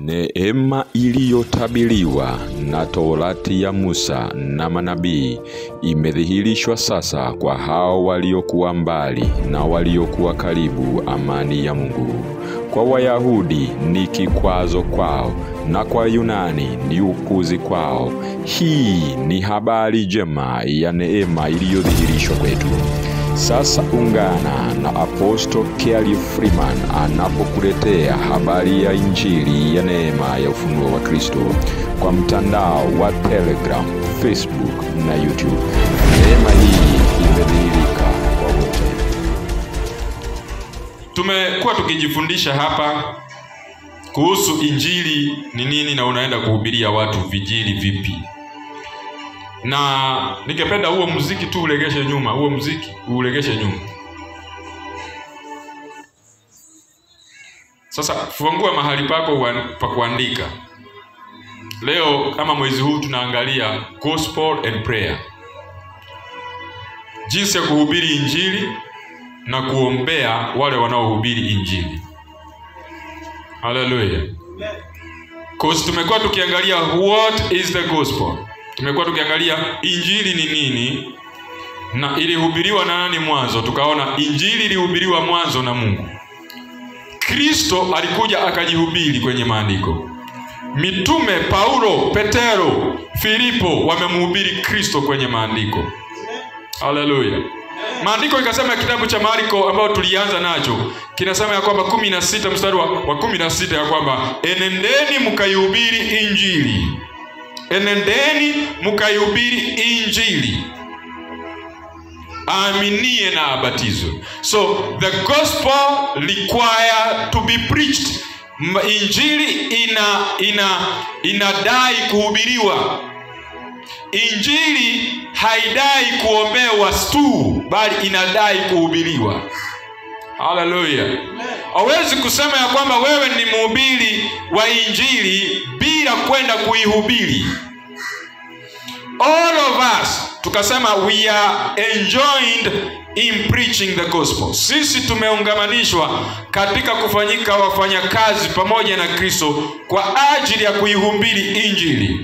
Neema iliyotabiliwa na Torati ya Musa na manabii imedhihirishwa sasa kwa hao waliokuwa mbali na waliokuwa karibu, amani ya Mungu. Kwa Wayahudi ni kikwazo kwao, na kwa Yunani ni ukuzi kwao. Hii ni habari njema ya neema iliyodhihirishwa kwetu. Sasa ungana na Apostle Kelly Freeman anapokuletea habari ya Injili ya neema ya ufunuo wa Kristo kwa mtandao wa Telegram, Facebook na YouTube. Neema hii imedhihirika kwa wote. Tumekuwa tukijifundisha hapa kuhusu injili ni nini na unaenda kuhubiria watu vijili vipi, na ningependa huo muziki tu ulegeshe nyuma, huo muziki ulegeshe nyuma. Sasa fungua mahali pako wa- pa kuandika. Leo kama mwezi huu tunaangalia gospel and prayer, jinsi ya kuhubiri injili na kuombea wale wanaohubiri injili. Haleluya. Cause tumekuwa tukiangalia what is the gospel. Tumekuwa tukiangalia injili ni nini na ilihubiriwa na nani mwanzo. Tukaona injili ilihubiriwa mwanzo na Mungu. Kristo alikuja akajihubiri kwenye maandiko. Mitume Paulo, Petero, Filipo wamemhubiri Kristo kwenye maandiko. Haleluya. Maandiko ikasema kitabu cha Marko ambao tulianza nacho kinasema ya kwamba kumi na sita mstari wa, wa kumi na sita ya kwamba enendeni mkaihubiri injili, enendeni mkaihubiri injili, aaminie na abatizwe. So the gospel require to be preached. M- Injili ina ina inadai kuhubiriwa. Injili haidai kuombewa tu, bali inadai kuhubiriwa. Haleluya! Hawezi kusema ya kwamba wewe ni mhubiri wa injili bila kwenda kuihubiri. All of us tukasema we are enjoined in preaching the gospel. Sisi tumeungamanishwa katika kufanyika wafanyakazi pamoja na Kristo kwa ajili ya kuihubiri injili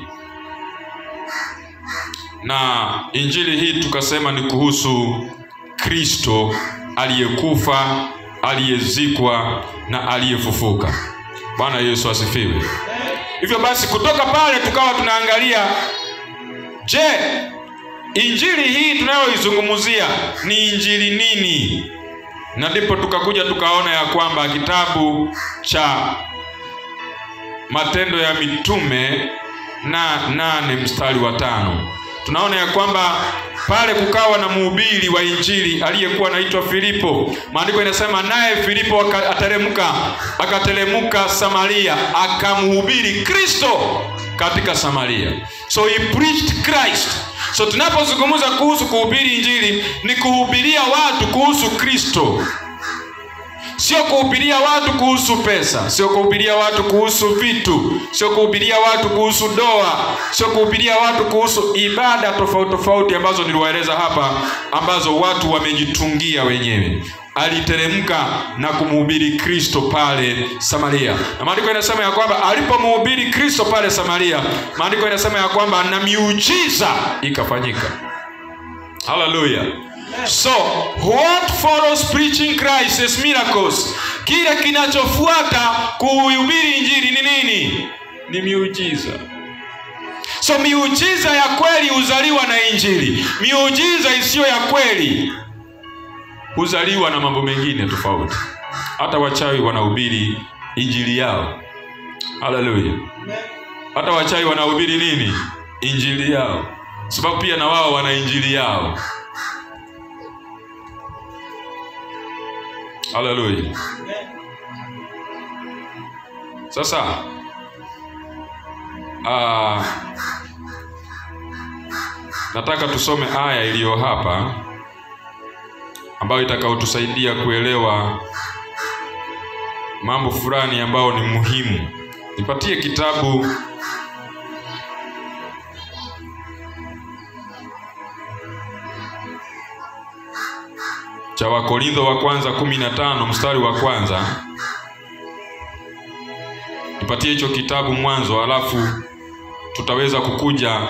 na injili hii tukasema ni kuhusu Kristo aliyekufa, aliyezikwa na aliyefufuka. Bwana Yesu asifiwe. Hivyo basi, kutoka pale tukawa tunaangalia, je, injili hii tunayoizungumzia ni injili nini? Na ndipo tukakuja tukaona ya kwamba kitabu cha Matendo ya Mitume na nane mstari wa tano tunaona ya kwamba pale kukawa na mhubiri wa injili aliyekuwa anaitwa Filipo. Maandiko inasema naye Filipo aka- ateremka akateremka Samaria akamhubiri Kristo katika Samaria. So he preached Christ. So tunapozungumza kuhusu kuhubiri injili ni kuhubiria watu kuhusu Kristo sio kuhubiria watu kuhusu pesa, sio kuhubiria watu kuhusu vitu, sio kuhubiria watu kuhusu doa, sio kuhubiria watu kuhusu ibada tofauti tofauti ambazo niliwaeleza hapa, ambazo watu wamejitungia wenyewe. Aliteremka na kumhubiri Kristo pale Samaria, na maandiko inasema ya kwamba alipomhubiri Kristo pale Samaria, maandiko inasema ya kwamba na miujiza ikafanyika. Haleluya. So what follows preaching Christ is miracles. Kile kinachofuata kuhubiri injili ni nini? Ni miujiza. So miujiza ya kweli huzaliwa na injili. Miujiza isiyo ya kweli huzaliwa na mambo mengine tofauti. Hata wachawi wanahubiri injili yao. Haleluya. Hata wachawi wanahubiri nini? Injili yao, sababu pia na wao wana injili yao. Haleluya. Sasa ah, nataka tusome aya iliyo hapa ambayo itakayotusaidia kuelewa mambo fulani ambayo ni muhimu. Nipatie kitabu cha Wakorintho wa kwanza kumi na tano mstari wa kwanza nipatie hicho kitabu Mwanzo, alafu tutaweza kukuja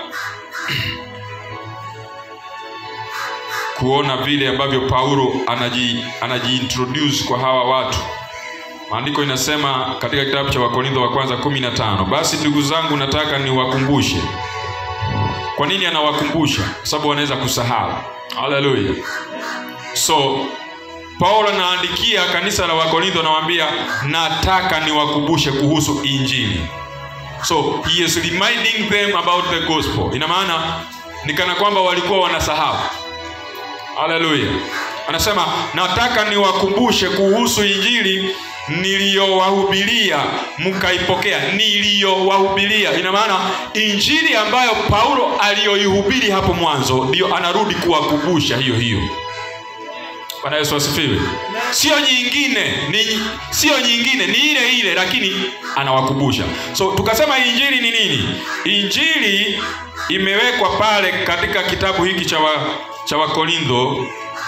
kuona vile ambavyo Paulo anaji anajiintroduce kwa hawa watu. Maandiko inasema katika kitabu cha Wakorintho wa kwanza kumi na tano basi ndugu zangu, nataka niwakumbushe. Kwa nini anawakumbusha? Kwa sababu wanaweza kusahau. Haleluya! So Paulo anaandikia kanisa la Wakorintho, anawaambia nataka niwakumbushe kuhusu Injili. So he is reminding them about the gospel. Ina maana ni kana kwamba walikuwa wanasahau. Haleluya! Anasema nataka niwakumbushe kuhusu Injili niliyowahubiria mkaipokea. Niliyowahubiria ina maana injili ambayo Paulo aliyoihubiri hapo mwanzo, ndio anarudi kuwakumbusha hiyo hiyo. Bwana Yesu asifiwe. Sio nyingine, ni sio nyingine, ni ile ile, lakini anawakumbusha. So tukasema injili ni nini? Injili imewekwa pale katika kitabu hiki cha wa, cha Wakorintho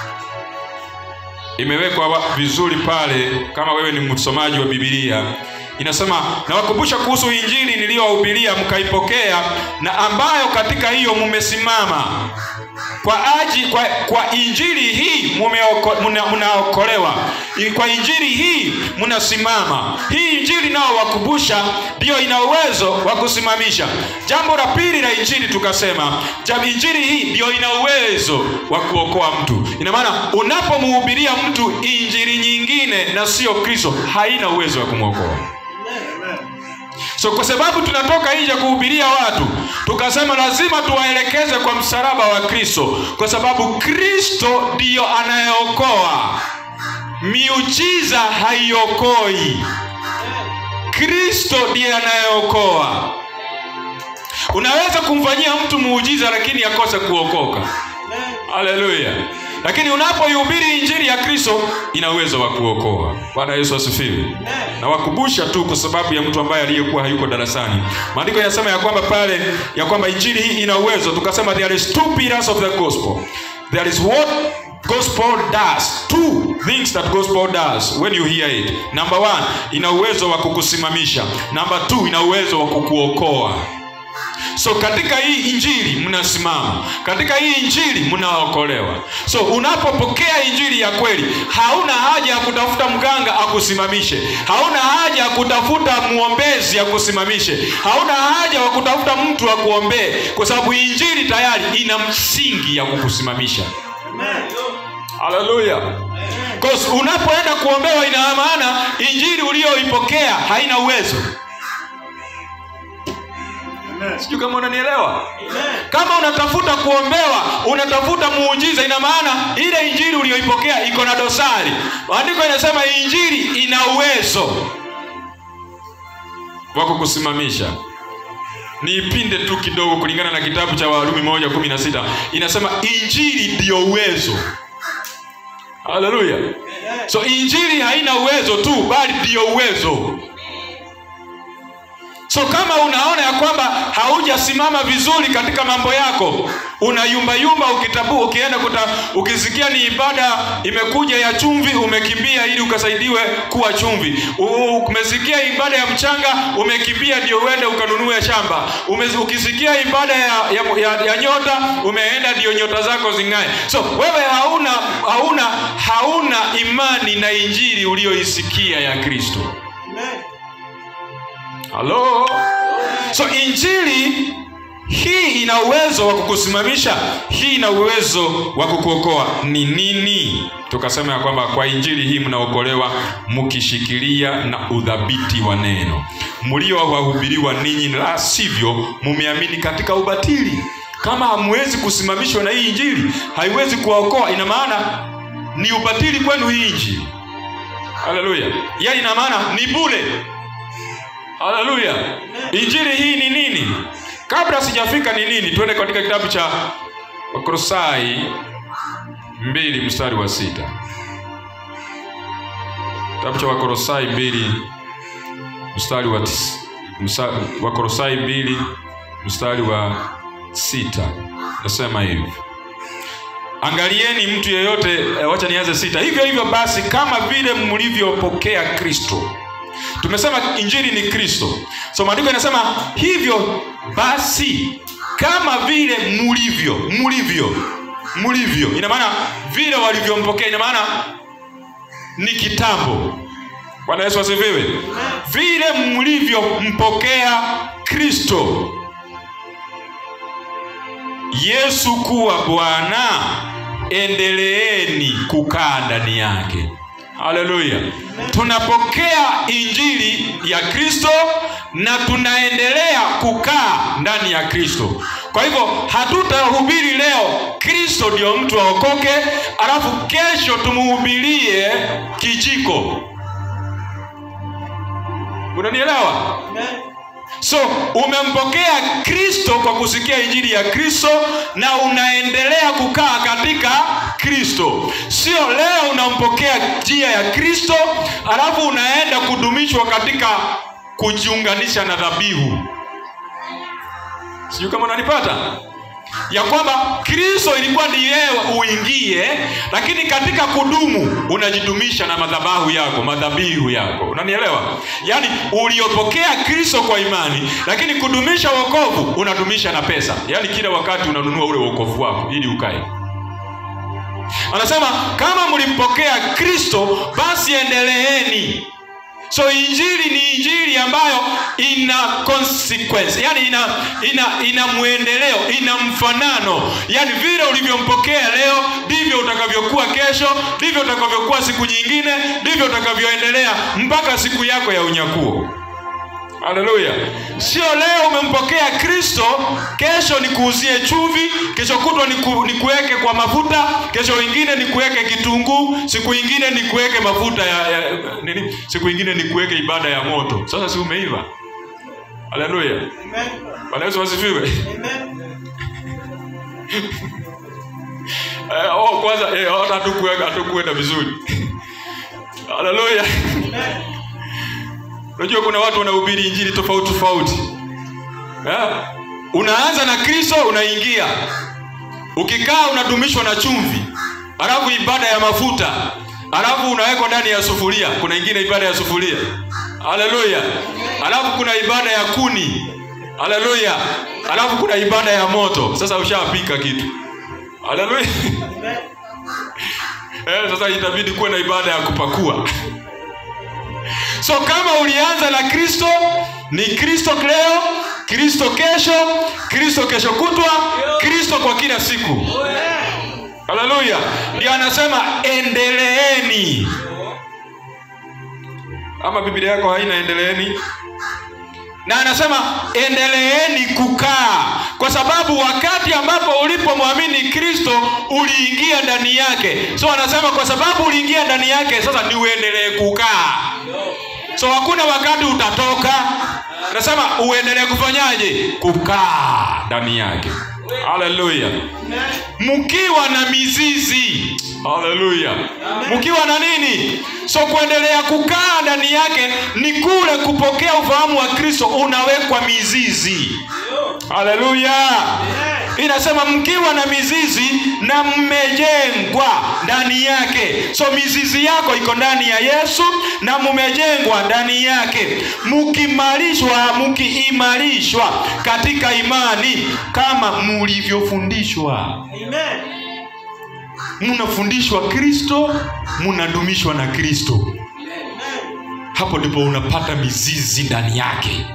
imewekwa wa- vizuri pale. Kama wewe ni msomaji wa Biblia, inasema nawakumbusha kuhusu injili niliyowahubiria mkaipokea, na ambayo katika hiyo mumesimama kwa aji kwa, kwa injili hii mumeoko- muna- mnaokolewa. I- Kwa injili hii mnasimama. Hii injili nao wakumbusha, ndiyo ina uwezo wa kusimamisha. Jambo la pili la injili tukasema, jam- injili hii ndiyo ina uwezo wa kuokoa mtu. Ina maana unapomhubiria mtu injili nyingine na sio Kristo, haina uwezo wa kumwokoa. So kwa sababu tunatoka nje kuhubiria watu, tukasema lazima tuwaelekeze kwa msalaba wa Kristo, kwa sababu Kristo ndiyo anayeokoa. Miujiza haiokoi, Kristo ndiye anayeokoa. Unaweza kumfanyia mtu muujiza, lakini akose kuokoka. Haleluya! Lakini unapoihubiri injili ya Kristo ina uwezo wa kuokoa. Bwana Yesu asifiwe. Nawakumbusha tu kwa sababu ya mtu ambaye aliyekuwa hayuko darasani. Maandiko yanasema ya kwamba pale ya kwamba injili hii ina uwezo, tukasema there is two pillars of the gospel. There is what gospel does. Two things that gospel does when you hear it. Number one, ina uwezo wa kukusimamisha. Number two, ina uwezo wa kukuokoa. So katika hii injili mnasimama, katika hii injili mnaokolewa. So unapopokea injili ya kweli, hauna haja ya kutafuta mganga akusimamishe, hauna haja ya kutafuta mwombezi akusimamishe, hauna haja wa kutafuta mtu akuombee, kwa sababu injili tayari ina msingi ya kukusimamisha. Haleluya! Cause unapoenda kuombewa, ina maana injili uliyoipokea haina uwezo. Sijui kama unanielewa. Kama unatafuta kuombewa, unatafuta muujiza, ina maana ile injili uliyoipokea iko na dosari. Maandiko inasema injili ina uwezo wa kukusimamisha. Niipinde tu kidogo kulingana na kitabu cha Warumi moja kumi na sita inasema injili ndiyo uwezo. Haleluya! So injili haina uwezo tu, bali ndiyo uwezo. So kama unaona ya kwamba haujasimama vizuri katika mambo yako, unayumbayumba ukitabu, ukienda kuta, ukisikia ni ibada imekuja ya chumvi, umekimbia ili ukasaidiwe kuwa chumvi. U- Umesikia ibada ya mchanga, umekimbia ndio uende ukanunue shamba. Ume, ukisikia ibada ya, ya, ya, ya nyota, umeenda ndio nyota zako zing'ae. So wewe hauna hauna hauna imani na injili uliyoisikia ya Kristo. Halo? So injili hii ina uwezo wa kukusimamisha, hii ina uwezo wa kukuokoa. Ni nini? Tukasema ya kwamba kwa injili hii mnaokolewa mkishikilia na udhabiti wa neno mliowahubiriwa ninyi, la sivyo mumeamini katika ubatili. Kama hamwezi kusimamishwa na hii injili, haiwezi kuwaokoa. Ina maana ni ubatili kwenu hii injili. Haleluya! Yaani ina maana ni bure. Haleluya! Injili hii ni nini? Kabla sijafika ni nini, twende katika kitabu cha Wakolosai mbili mstari wa sita. Kitabu cha Wakolosai mbili mstari wa tis, msa, Wakolosai mbili mstari wa sita nasema hivi Angalieni mtu yeyote, eh, wacha nianze sita. Hivyo hivyo basi, kama vile mlivyopokea Kristo tumesema injili ni kristo so maandiko yanasema hivyo basi kama vile mulivyo mulivyo mulivyo ina maana vile walivyompokea ina maana ni kitambo bwana yesu asifiwe vile mlivyompokea kristo yesu kuwa bwana endeleeni kukaa ndani yake haleluya tunapokea injili ya kristo na tunaendelea kukaa ndani ya kristo kwa hivyo hatutahubiri leo kristo ndio mtu aokoke alafu kesho tumuhubirie kijiko unanielewa so umempokea kristo kwa kusikia injili ya kristo na unaendelea kukaa katika kristo sio leo unampokea njia ya kristo alafu unaenda kudumishwa katika kujiunganisha na dhabihu sijui kama unanipata ya kwamba kristo ilikuwa ni yeye uingie lakini katika kudumu unajidumisha na madhabahu yako madhabihu yako unanielewa yaani uliopokea kristo kwa imani lakini kudumisha wokovu unadumisha na pesa yaani kila wakati unanunua ule wokovu wako ili ukae anasema kama mlimpokea kristo basi endeleeni so injili ni injili ambayo ina consequence yani ina ina ina mwendeleo ina mfanano yani vile ulivyompokea leo ndivyo utakavyokuwa kesho ndivyo utakavyokuwa siku nyingine ndivyo utakavyoendelea mpaka siku yako ya unyakuo haleluya sio leo umempokea kristo kesho nikuuzie chumvi kesho kutwa niku, nikuweke kwa mafuta kesho ingine nikuweke kitunguu siku ingine nikuweke mafuta ya, ya nini siku ingine nikuweke ibada ya moto sasa si umeiva haleluya bwana yesu wasifiwe eh, oh, kwanza eh, hata hatukuweka hatukuenda vizuri haleluya unajua kuna watu wanahubiri injili tofauti tofauti eh? unaanza na kristo unaingia ukikaa unadumishwa na chumvi alafu ibada ya mafuta alafu unawekwa ndani ya sufuria kuna ingine ibada ya sufuria haleluya alafu kuna ibada ya kuni haleluya alafu kuna ibada ya moto sasa ushapika kitu haleluya eh, sasa itabidi kuwe na ibada ya kupakua so kama ulianza na kristo ni kristo leo kristo kesho kristo kesho kutwa kristo kwa kila siku haleluya ndio anasema endeleeni ama biblia yako haina endeleeni na anasema endeleeni kukaa kwa sababu wakati ambapo ulipomwamini kristo uliingia ndani yake so anasema kwa sababu uliingia ndani yake sasa ni uendelee kukaa so hakuna wakati utatoka anasema uendelee kufanyaje kukaa ndani yake haleluya mkiwa na mizizi haleluya mkiwa na nini so kuendelea kukaa ndani yake ni kule kupokea ufahamu wa kristo unawekwa mizizi haleluya inasema mkiwa na mizizi na mmejengwa ndani yake so mizizi yako iko ndani ya yesu na mmejengwa ndani yake mkimarishwa mkiimarishwa katika imani kama mulivyofundishwa mnafundishwa kristo mnadumishwa na kristo hapo ndipo unapata mizizi ndani yake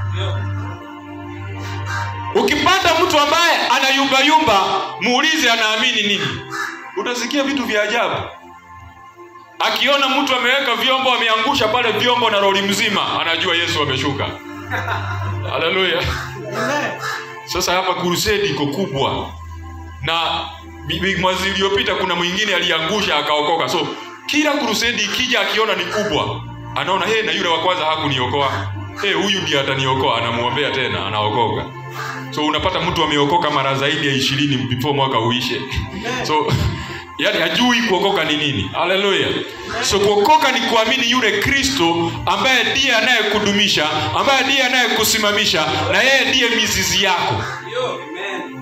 ukipata mtu ambaye anayumbayumba muulize anaamini nini utasikia vitu vya ajabu akiona mtu ameweka vyombo ameangusha pale vyombo na roli mzima anajua yesu ameshuka haleluya sasa hapa kurusedi iko kubwa na mwezi iliyopita kuna mwingine aliangusha akaokoka so kila kurusedi ikija akiona ni kubwa anaona hey, na yule wa kwanza hakuniokoa hey, huyu ndiye ataniokoa anamwombea tena anaokoka so unapata mtu ameokoka mara zaidi ya ishirini before mwaka uishe so yani hajui kuokoka ni nini haleluya so kuokoka ni kuamini yule kristo ambaye ndiye anayekudumisha ambaye ndiye anayekusimamisha na yeye ndiye mizizi yako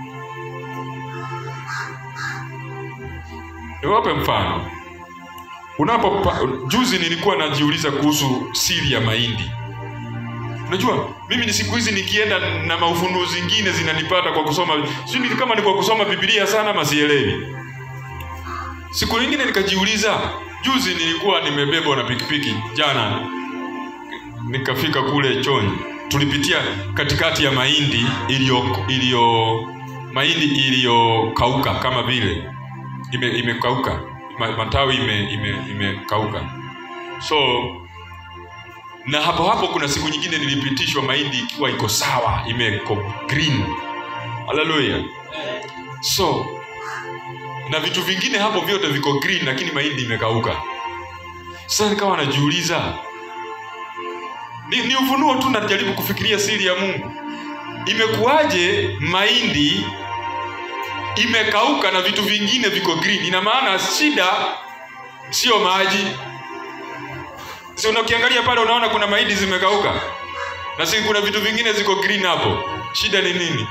niwape mfano unapo juzi nilikuwa najiuliza kuhusu siri ya mahindi unajua mimi ni siku hizi nikienda na maufunuo zingine zinanipata kwa kusoma sijui ni kama ni kwa kusoma bibilia sana masielewi siku nyingine nikajiuliza juzi nilikuwa nimebebwa na pikipiki jana nikafika kule chonyi tulipitia katikati ya mahindi iliyo iliyo mahindi iliyokauka kama vile ime, imekauka Ma- matawi ime, ime, imekauka so na hapo hapo kuna siku nyingine nilipitishwa mahindi ikiwa iko sawa imeko green haleluya so na vitu vingine hapo vyote viko green lakini mahindi imekauka sasa nikawa najiuliza ni, ni ufunuo tu najaribu kufikiria siri ya mungu imekuwaje mahindi imekauka na vitu vingine viko green ina maana shida sio maji si unakiangalia pale unaona kuna mahindi zimekauka na si kuna vitu vingine ziko green hapo shida ni nini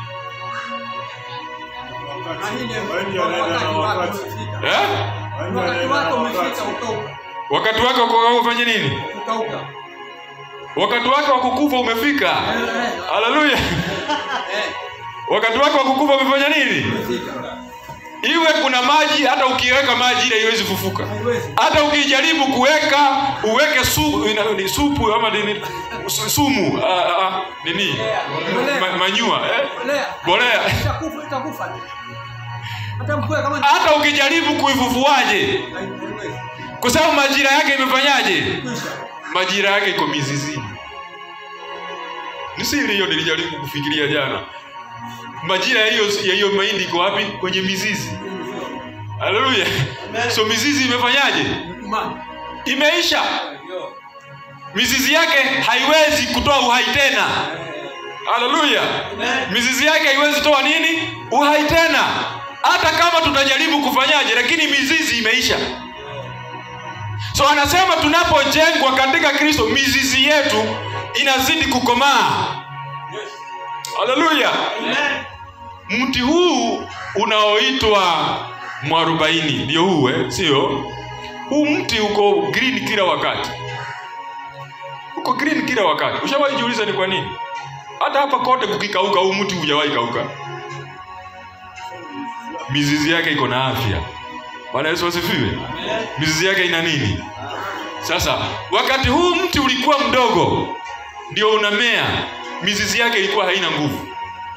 eh? wakati wake wa kukauka ufanye nini wakati wake wa kukufa umefika haleluya wakati wake wa kukufa umefanya nini iwe kuna maji hata ukiweka maji ile haiwezi fufuka hata ukijaribu kuweka uweke su, ina- ni supu ama nini su- sumu ah, ah, ah, nini Ma, manyua eh? bolea hata ukijaribu kuifufuaje kwa sababu majira yake imefanyaje majira yake iko mizizini ni siri hiyo nilijaribu kufikiria jana majira ya hiyo ya hiyo mahindi iko wapi kwenye mizizi haleluya so mizizi imefanyaje imeisha mizizi yake haiwezi kutoa uhai tena haleluya mizizi yake haiwezi toa nini uhai tena hata kama tutajaribu kufanyaje lakini mizizi imeisha so anasema tunapojengwa katika kristo mizizi yetu inazidi kukomaa haleluya mti huu unaoitwa mwarobaini ndio huu eh? sio huu mti uko green kila wakati uko green kila wakati ushawahi jiuliza ni kwa nini hata hapa kote kukikauka huu mti hujawahi kauka mizizi yake iko na afya bwana yesu asifiwe mizizi yake ina nini sasa wakati huu mti ulikuwa mdogo ndio unamea mizizi yake ilikuwa haina nguvu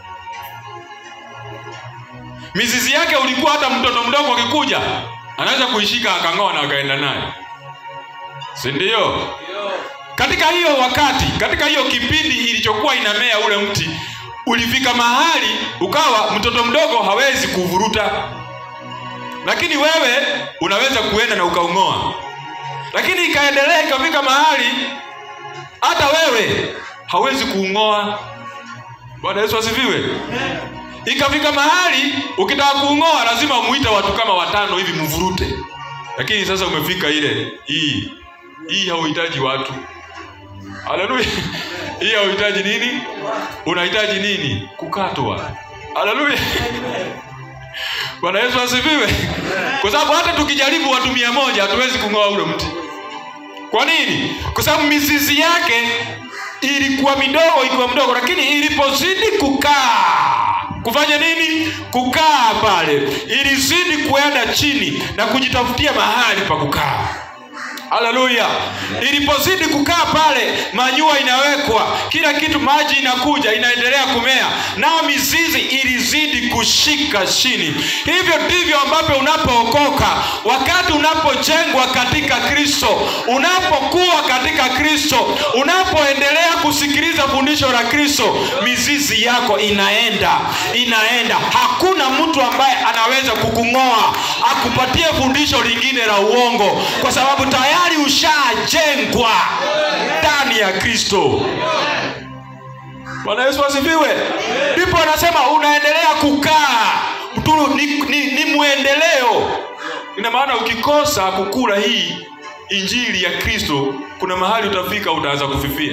mizizi yake ulikuwa hata mtoto mdogo akikuja anaweza kuishika akang'oa na akaenda naye si ndio katika hiyo wakati katika hiyo kipindi ilichokuwa inamea ule mti ulifika mahali ukawa mtoto mdogo hawezi kuvuruta lakini wewe unaweza kuenda na ukaung'oa lakini ikaendelea ikafika mahali hata wewe hawezi kuung'oa bwana yesu asifiwe ikafika mahali ukitaka kuung'oa lazima muite watu kama watano hivi mvurute lakini sasa umefika ile hii hii hauhitaji watu haleluya hii hauhitaji nini unahitaji nini kukatwa haleluya bwana yesu asifiwe kwa sababu hata tukijaribu watu mia moja hatuwezi kung'oa ule mti kwa nini kwa sababu mizizi yake ilikuwa midogo ikiwa mdogo lakini ilipozidi kukaa kufanya nini kukaa pale ilizidi kuenda chini na kujitafutia mahali pa kukaa haleluya ilipozidi kukaa pale manyua inawekwa kila kitu maji inakuja inaendelea kumea nao mizizi ilizidi kushika chini hivyo ndivyo ambavyo unapookoka wakati unapojengwa katika kristo unapokuwa katika kristo unapoendelea kusikiliza fundisho la kristo mizizi yako inaenda inaenda hakuna mtu ambaye anaweza kukung'oa akupatie fundisho lingine la uongo kwa sababu tayari ushajengwa ndani ya kristo bwana yesu asifiwe ndipo anasema unaendelea kukaa tu ni, ni, ni mwendeleo ina maana ukikosa kukula hii injili ya kristo kuna mahali utafika utaanza kufifia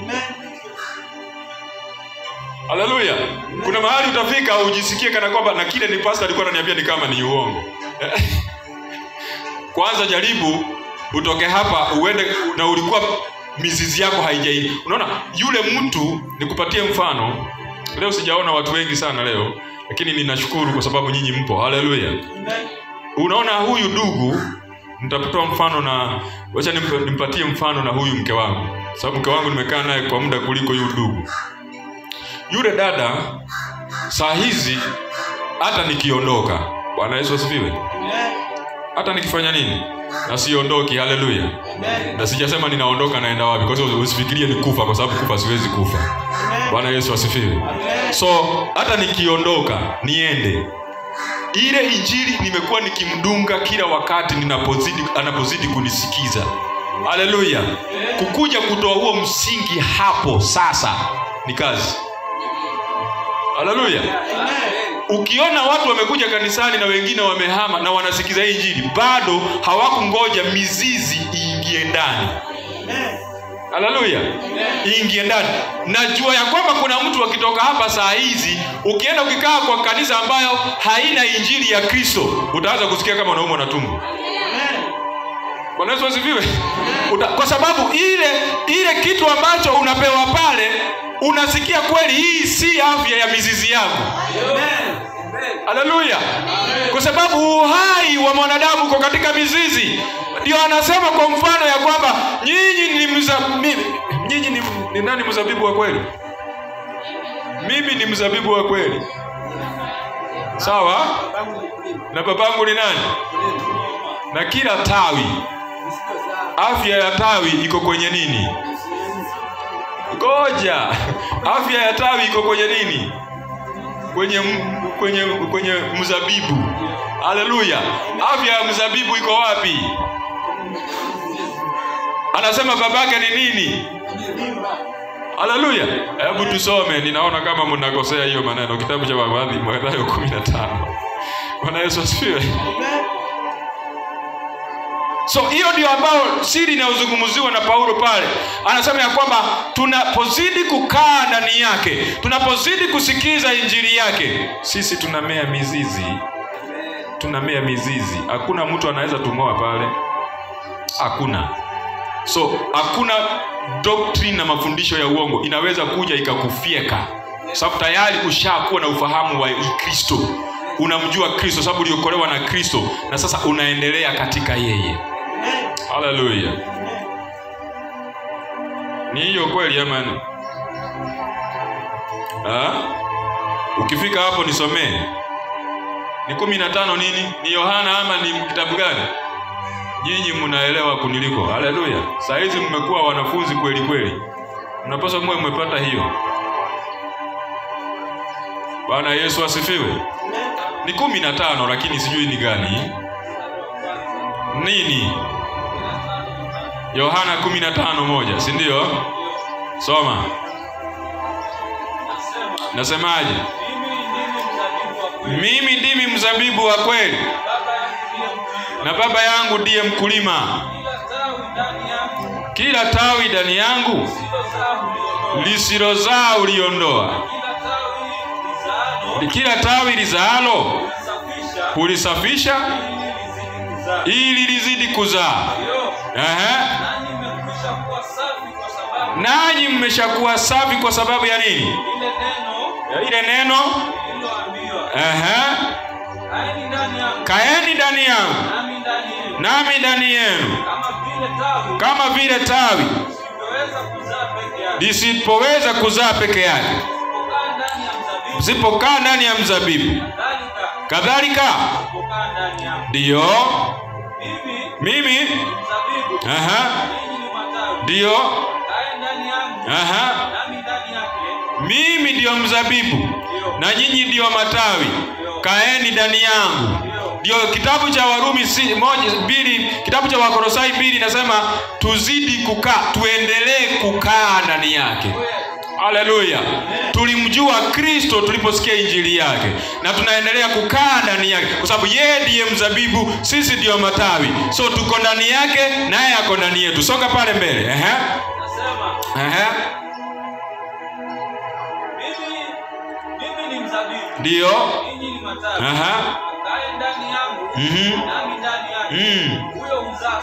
haleluya kuna mahali utafika ujisikie kana kwamba na kile ni pasta alikuwa ananiambia ni kama ni uongo kwanza jaribu utoke hapa uende na ulikuwa mizizi yako haijai unaona yule mtu nikupatie mfano leo sijaona watu wengi sana leo lakini ninashukuru kwa sababu nyinyi mpo haleluya unaona huyu ndugu nitatoa mfano na wacha nimp- nimpatie mfano na huyu mke wangu sababu mke wangu nimekaa naye kwa muda kuliko huyu ndugu yule dada saa hizi hata nikiondoka bwana yesu asifiwe hata nikifanya nini na siondoki haleluya na sijasema ninaondoka naenda wapi kwa sababu usifikirie ni kufa kwa sababu kufa siwezi kufa bwana yesu asifiwe so hata nikiondoka niende ile injili nimekuwa nikimdunga kila wakati ninapozidi anapozidi kunisikiza haleluya kukuja kutoa huo msingi hapo sasa ni kazi haleluya ukiona watu wamekuja kanisani na wengine wamehama na wanasikiza hii injili bado hawakungoja mizizi iingie ndani haleluya iingie ndani najua ya kwamba kuna mtu akitoka hapa saa hizi ukienda ukikaa kwa kanisa ambayo haina injili ya kristo utaanza kusikia kama unaumwa na tumbo bwana yesu asifiwe Uta- kwa sababu ile ile kitu ambacho unapewa pale unasikia kweli hii si afya ya mizizi yako haleluya kwa sababu uhai wa mwanadamu uko katika mizizi ndio anasema kwa mfano ya kwamba nyinyi ni mza, mi, nyinyi ni, ni nani mzabibu wa kweli mimi ni mzabibu wa kweli sawa na babangu ni nani na kila tawi afya ya tawi iko kwenye nini ngoja afya ya tawi iko kwenye nini kwenye m- kwenye kwenye mzabibu haleluya afya ya mzabibu iko wapi anasema babake ni nini haleluya hebu tusome ninaona kama mnakosea hiyo maneno kitabu cha Mathayo Mathayo kumi na tano bwana yesu asifiwe so hiyo ndio ambayo siri inayozungumziwa na paulo pale anasema ya kwamba tunapozidi kukaa ndani yake tunapozidi kusikiza injili yake sisi tunamea mizizi tunamea mizizi hakuna mtu anaweza tumoa pale hakuna so hakuna doctrine na mafundisho ya uongo inaweza kuja ikakufyeka sababu tayari ushakuwa na ufahamu wa kristo unamjua kristo sababu uliokolewa na kristo na sasa unaendelea katika yeye haleluya ni hiyo kweli amani ukifika hapo nisomee ni kumi na tano nini ni yohana ama ni kitabu gani nyinyi mnaelewa kuniliko haleluya saa hizi mmekuwa wanafunzi kweli kweli mnapaswa muwe mmepata hiyo bwana yesu asifiwe ni kumi na tano lakini sijui ni gani nini yohana kumi na tano moja si ndio soma nasemaje mimi ndimi mzabibu wa kweli na baba yangu ndiye mkulima kila tawi ndani yangu lisilozaa uliondoa kila tawi lizaalo hulisafisha ili lizidi kuzaa Ehe. nanyi mmeshakuwa safi kwa sababu ya nini ya ile neno Ehe. kaeni ndani yangu nami ndani yenu kama vile tawi lisipoweza kuzaa peke yake msipokaa ndani ya mzabibu kadhalika ndiyo mimi aha ndiyo aha mimi ndiyo mzabibu na nyinyi ndiyo matawi kaeni ndani yangu ndio kitabu cha warumi si, moja, mbili kitabu cha wakorosai mbili inasema tuzidi kukaa tuendelee kukaa ndani yake haleluya tulimjua kristo tuliposikia injili yake na tunaendelea kukaa ndani yake kwa sababu yeye ndiye mzabibu sisi ndiyo matawi so tuko ndani yake naye ako ndani yetu songa pale mbele Ehe. Ehe. ndiyo Aha. Mhm. Mm.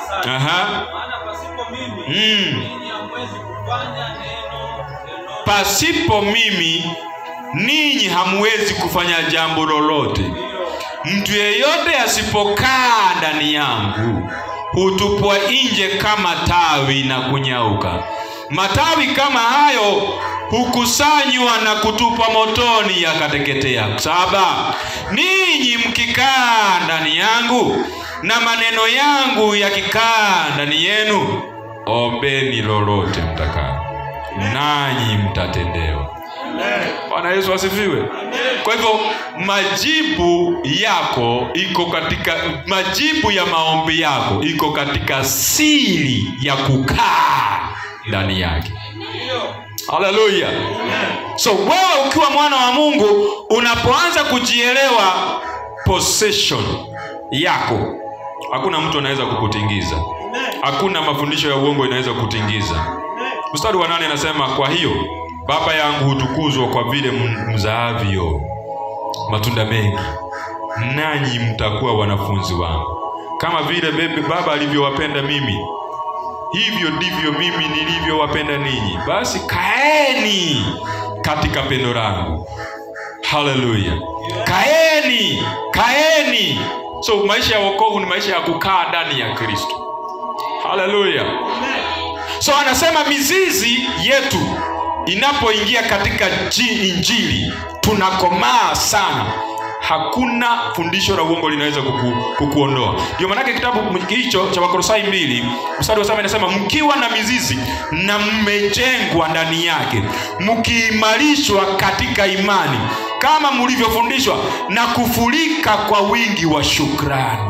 sana. Aha. Maana pasipo mimi Mm. ninyi hamwezi kufanya neno lolote. Pasipo mimi ninyi hamwezi kufanya jambo lolote. Mtu yeyote asipokaa ndani yangu hutupwa nje kama tawi na kunyauka. Matawi kama hayo hukusanywa na kutupwa motoni yakateketea. Saba, ninyi mkikaa ndani yangu na maneno yangu yakikaa ndani yenu, ombeni lolote mtakalo, nanyi mtatendewa. Bwana Yesu asifiwe. Kwa hivyo majibu yako iko katika majibu ya maombi yako iko katika siri ya kukaa ndani yake. Haleluya. So wewe ukiwa mwana wa Mungu unapoanza kujielewa possession yako, hakuna mtu anaweza kukutingiza. Hakuna mafundisho ya uongo inaweza kukutingiza. Mstari wa nane anasema, kwa hiyo Baba yangu hutukuzwa kwa vile m- mzaavyo matunda mengi, nanyi mtakuwa wanafunzi wangu, kama vile bebe Baba alivyowapenda mimi, hivyo ndivyo mimi nilivyowapenda ninyi. Basi kaeni katika pendo langu. Haleluya, kaeni, kaeni. So maisha ya wokovu ni maisha ya kukaa ndani ya Kristo. Haleluya. So anasema mizizi yetu inapoingia katika ji- injili tunakomaa sana. Hakuna fundisho la uongo linaweza kuku, kukuondoa. Ndio maanake kitabu hicho cha Wakolosai mbili mstari wa saba inasema mkiwa na mizizi na mmejengwa ndani yake, mkiimarishwa katika imani kama mlivyofundishwa, na kufurika kwa wingi wa shukrani.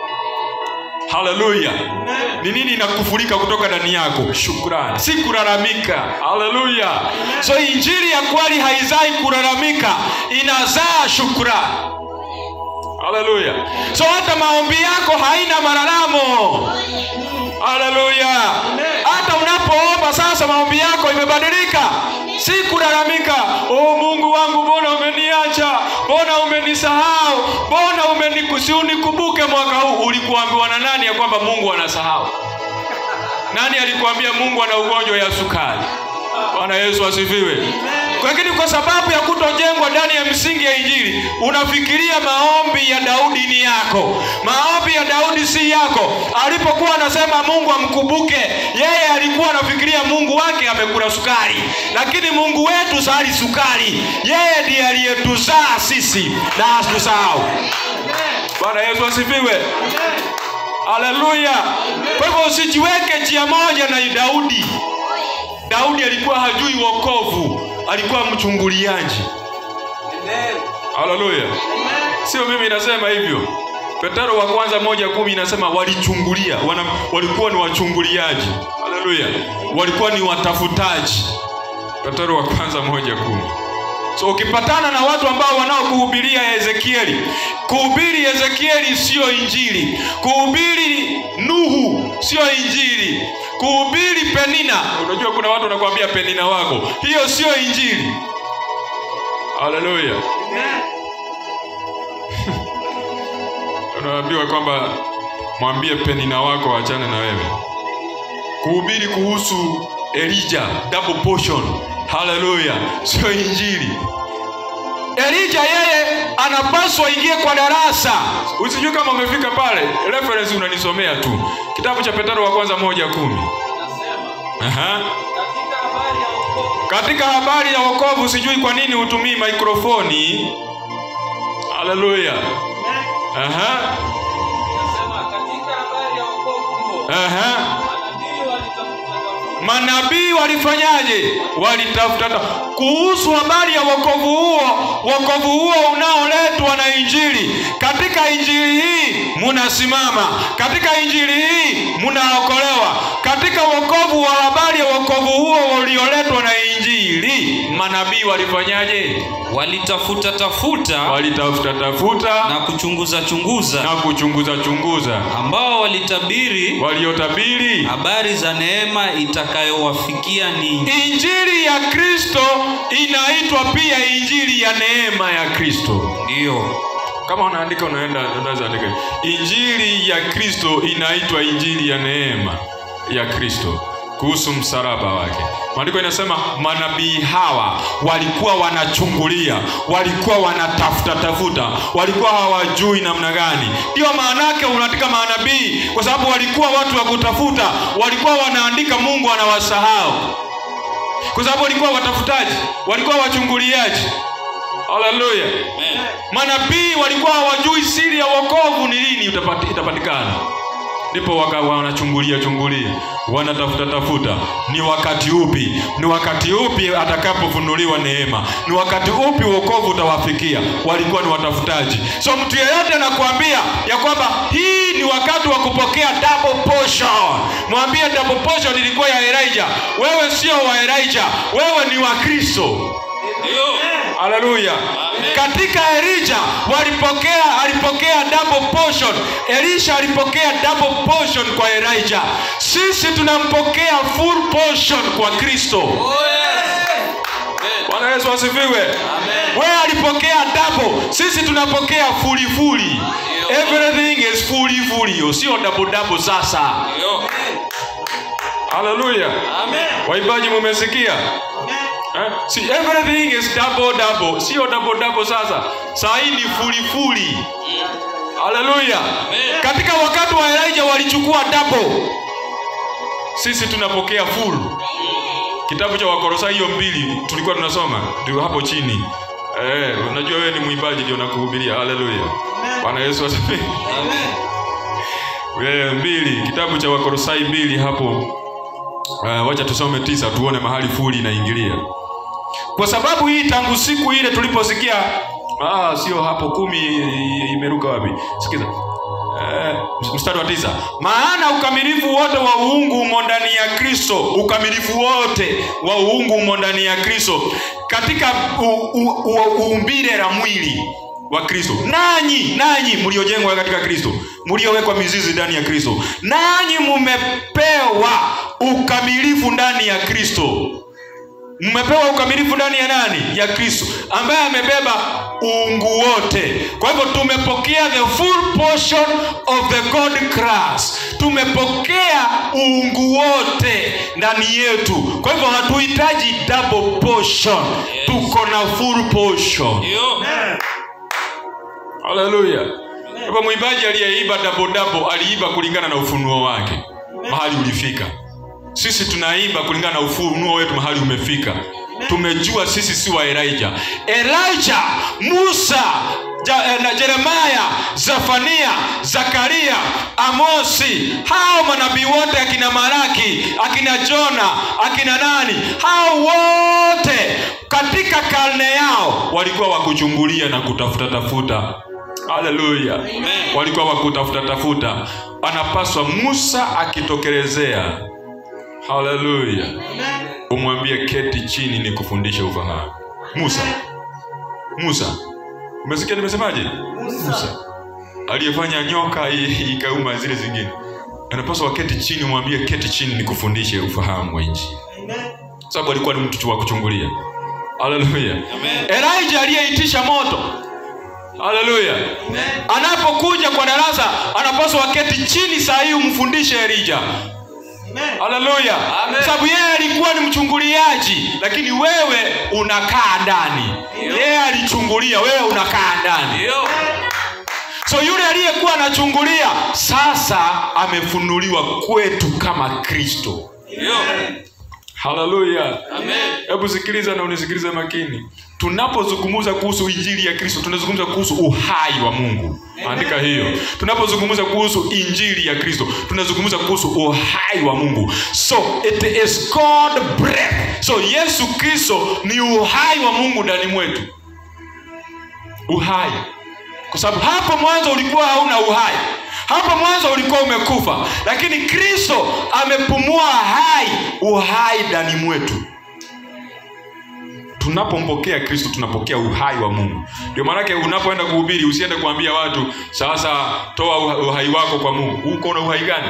Haleluya. Ni nini inakufurika kutoka ndani yako? Shukrani, si kulalamika. Haleluya. So injili ya kweli haizai kulalamika, inazaa shukrani. Haleluya. So hata maombi yako haina malalamo. Haleluya. Hata unapoomba sasa, maombi yako imebadilika, si kulalamika. Oh, Mungu wangu, mbona umeniacha? Mbona umenisahau? Mbona umenikusi unikumbuke mwaka huu? Ulikuambiwa na nani ya kwamba Mungu anasahau? Nani alikuambia Mungu ana ugonjwa ya sukari? Bwana Yesu asifiwe. Lakini kwa sababu ya kutojengwa ndani ya misingi ya Injili, unafikiria maombi ya Daudi ni yako. Maombi ya Daudi si yako. Alipokuwa anasema Mungu amkumbuke, yeye alikuwa anafikiria Mungu wake amekula sukari, lakini Mungu wetu sali sukari. Yeye ndiye aliyetuzaa sisi na asitusahau. Bwana Yesu asifiwe. Haleluya. Kwa hivyo usijiweke njia moja na Daudi. Daudi alikuwa hajui wokovu, alikuwa mchunguliaji. Haleluya. Sio mimi nasema hivyo. Petero wa kwanza moja kumi inasema walichungulia, wana, walikuwa ni wachunguliaji. Haleluya. Walikuwa ni watafutaji. Petero wa kwanza moja kumi. So ukipatana na watu ambao wanaokuhubiria Ezekieli, kuhubiri Ezekieli sio injili, kuhubiri Nuhu sio injili, kuhubiri Penina. Unajua kuna watu wanakuambia Penina wako, hiyo sio injili. Haleluya. Unaambiwa kwamba mwambie Penina wako achane na wewe. Kuhubiri kuhusu Elijah double portion. Haleluya, sio injili. Elija yeye anapaswa ingie kwa darasa. Usijue kama umefika pale, reference unanisomea tu kitabu cha Petero wa kwanza moja kumi. Aha. Katika habari ya wokovu Katika habari ya wokovu, sijui kwa nini hutumii mikrofoni. Haleluya. Aha. nasema katika habari ya wokovu huo Aha. manabii walitafuta Manabii walifanyaje? Walitafuta ta- kuhusu habari ya wokovu huo, wokovu huo unaoletwa na Injili. Katika Injili hii munasimama, katika Injili hii munaokolewa, katika wokovu wa habari ya wokovu huo ulioletwa na Injili. Manabii walifanyaje? walitafuta tafuta Walitafuta tafuta na kuchunguza chunguza na kuchunguza chunguza, ambao walitabiri waliotabiri habari za neema itakayowafikia ninyi Injili ya Kristo inaitwa pia injili ya neema ya Kristo. ndiyo kama unaandika unaenda unaweza andika injili ya kristo inaitwa injili ya neema ya kristo kuhusu msalaba wake maandiko inasema manabii hawa walikuwa wanachungulia walikuwa wanatafuta tafuta walikuwa hawajui namna gani ndio maanake unaandika manabii kwa sababu walikuwa watu wa kutafuta walikuwa wanaandika mungu anawasahau kwa sababu walikuwa watafutaji walikuwa wachunguliaji haleluya manabii walikuwa hawajui siri ya wokovu ni lini utapati- itapatikana ndipo waka wanachungulia chungulia wanatafuta tafuta ni wakati upi ni wakati upi atakapofunuliwa neema ni wakati upi wokovu utawafikia walikuwa ni watafutaji so mtu yeyote anakuambia ya kwamba hii ni wakati wa kupokea double portion mwambie double portion ilikuwa ya elijah wewe sio wa elijah wewe ni wa kristo Ndio. haleluya katika elija walipokea alipokea double portion elisha alipokea double portion kwa elijah sisi tunampokea full portion kwa kristo Oh, yes. Amen. bwana yesu asifiwe wewe alipokea double sisi tunapokea fulifuli everything is fulifuli sio double double sasa Ndio. haleluya Amen. waimbaji mumesikia Eh? See, everything is double double sio double double sasa saa hii ni fulifuli haleluya Amen. katika wakati wa elijah walichukua double sisi tunapokea full kitabu cha wakorosai hiyo mbili tulikuwa tunasoma ndio hapo chini eh, unajua wewe ni mwimbaji ndio nakuhubiria haleluya bwana yesu asifiwe Amen. wewe mbili kitabu cha wakorosai mbili hapo uh, wacha tusome tisa tuone mahali fuli inaingilia kwa sababu hii tangu siku ile tuliposikia ah, sio hapo kumi i- imeruka wapi sikiza Eh, mstari wa tisa maana ukamilifu wote wa uungu umo ndani ya kristo ukamilifu wote wa uungu umo ndani ya kristo katika u- u- u- uumbile la mwili wa kristo nanyi nanyi mliojengwa katika kristo mliowekwa mizizi ndani ya kristo nanyi mumepewa ukamilifu ndani ya kristo mmepewa ukamilifu ndani ya nani ya kristo ambaye amebeba uungu wote kwa hivyo tumepokea the full portion of the god class tumepokea uungu wote ndani yetu kwa hivyo hatuhitaji double portion Yes. tuko na full portion Ndio. haleluya hivyo mwimbaji aliyeiba double double aliiba kulingana na ufunuo wake mahali ulifika sisi tunaimba kulingana na ufunuo wetu mahali umefika tumejua sisi si wa elijah elijah musa ja, eh, na jeremaya zefania zakaria amosi hao manabii wote akina maraki akina jona akina nani hao wote katika karne yao walikuwa wakuchungulia na kutafuta tafuta haleluya walikuwa wakutafuta tafuta anapaswa musa akitokelezea haleluya umwambie keti chini ni kufundisha ufahamu musa musa umesikia nimesemaje musa aliyefanya nyoka i- ikauma zile zingine anapaswa waketi chini umwambie keti chini ni kufundishe ufahamu wa nchi sababu alikuwa ni mtu wa kuchungulia haleluya elijah aliyeitisha moto haleluya anapokuja kwa darasa anapaswa waketi chini saa hii umfundishe elija haleluya Amen. sababu yeye alikuwa ni mchunguliaji lakini wewe unakaa ndani yeye alichungulia wewe unakaa ndani Ndio. so yule aliyekuwa anachungulia sasa amefunuliwa kwetu kama kristo Ndio. haleluya Amen. hebu sikiliza na unisikilize makini tunapozungumza kuhusu injili ya kristo tunazungumza kuhusu uhai wa mungu andika hiyo tunapozungumza kuhusu injili ya kristo tunazungumza kuhusu uhai wa mungu so it is god breath so yesu kristo ni uhai wa mungu ndani mwetu uhai kwa sababu hapo mwanzo ulikuwa hauna uhai hapo mwanzo ulikuwa umekufa lakini kristo amepumua hai uhai ndani mwetu tunapompokea kristo tunapokea uhai wa mungu ndio maanake unapoenda kuhubiri usiende kuambia watu sasa toa uha- uhai wako kwa mungu uko na uhai gani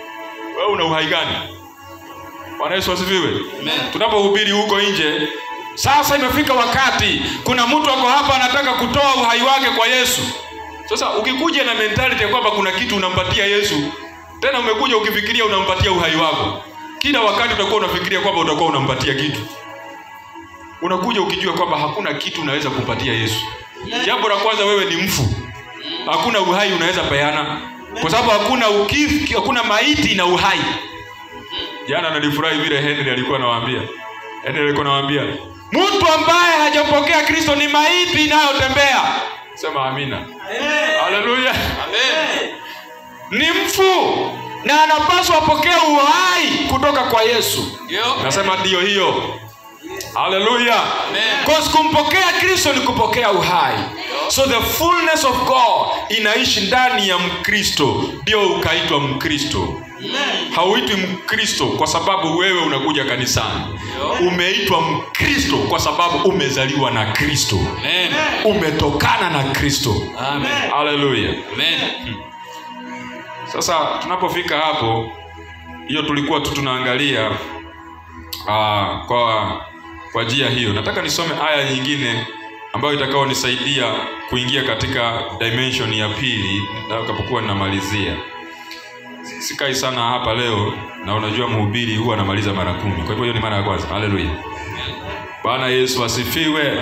wewe una uhai gani bwana yesu asifiwe Amen. tunapohubiri huko nje sasa imefika wakati kuna mtu ako hapa anataka kutoa uhai wake kwa yesu sasa ukikuja na mentality ya kwamba kuna kitu unampatia yesu tena umekuja ukifikiria unampatia uhai wako kila wakati utakuwa unafikiria kwamba utakuwa unampatia kitu unakuja ukijua kwamba hakuna kitu unaweza kumpatia yesu jambo la kwanza wewe ni mfu hakuna uhai unaweza peana kwa sababu hakuna ukifi, hakuna maiti na uhai jana nalifurahi vile henry alikuwa anawaambia henry alikuwa anawaambia mtu ambaye hajapokea kristo ni maiti inayotembea sema amina haleluya ni mfu na anapaswa apokee uhai kutoka kwa yesu nasema ndiyo hiyo haleluya Cause kumpokea kristo ni kupokea uhai so the fullness of god inaishi ndani ya mkristo ndio ukaitwa mkristo hauitwi mkristo kwa sababu wewe unakuja kanisani umeitwa mkristo kwa sababu umezaliwa na kristo Amen. umetokana na kristo Amen. haleluya Amen. sasa tunapofika hapo hiyo tulikuwa tu tunaangalia uh, kwa kwa njia hiyo nataka nisome aya nyingine ambayo itakaonisaidia kuingia katika dimension ya pili nitakapokuwa ninamalizia sikai sana hapa leo na unajua mhubiri huwa anamaliza mara kumi kwa hivyo hiyo ni mara ya kwanza haleluya bwana yesu asifiwe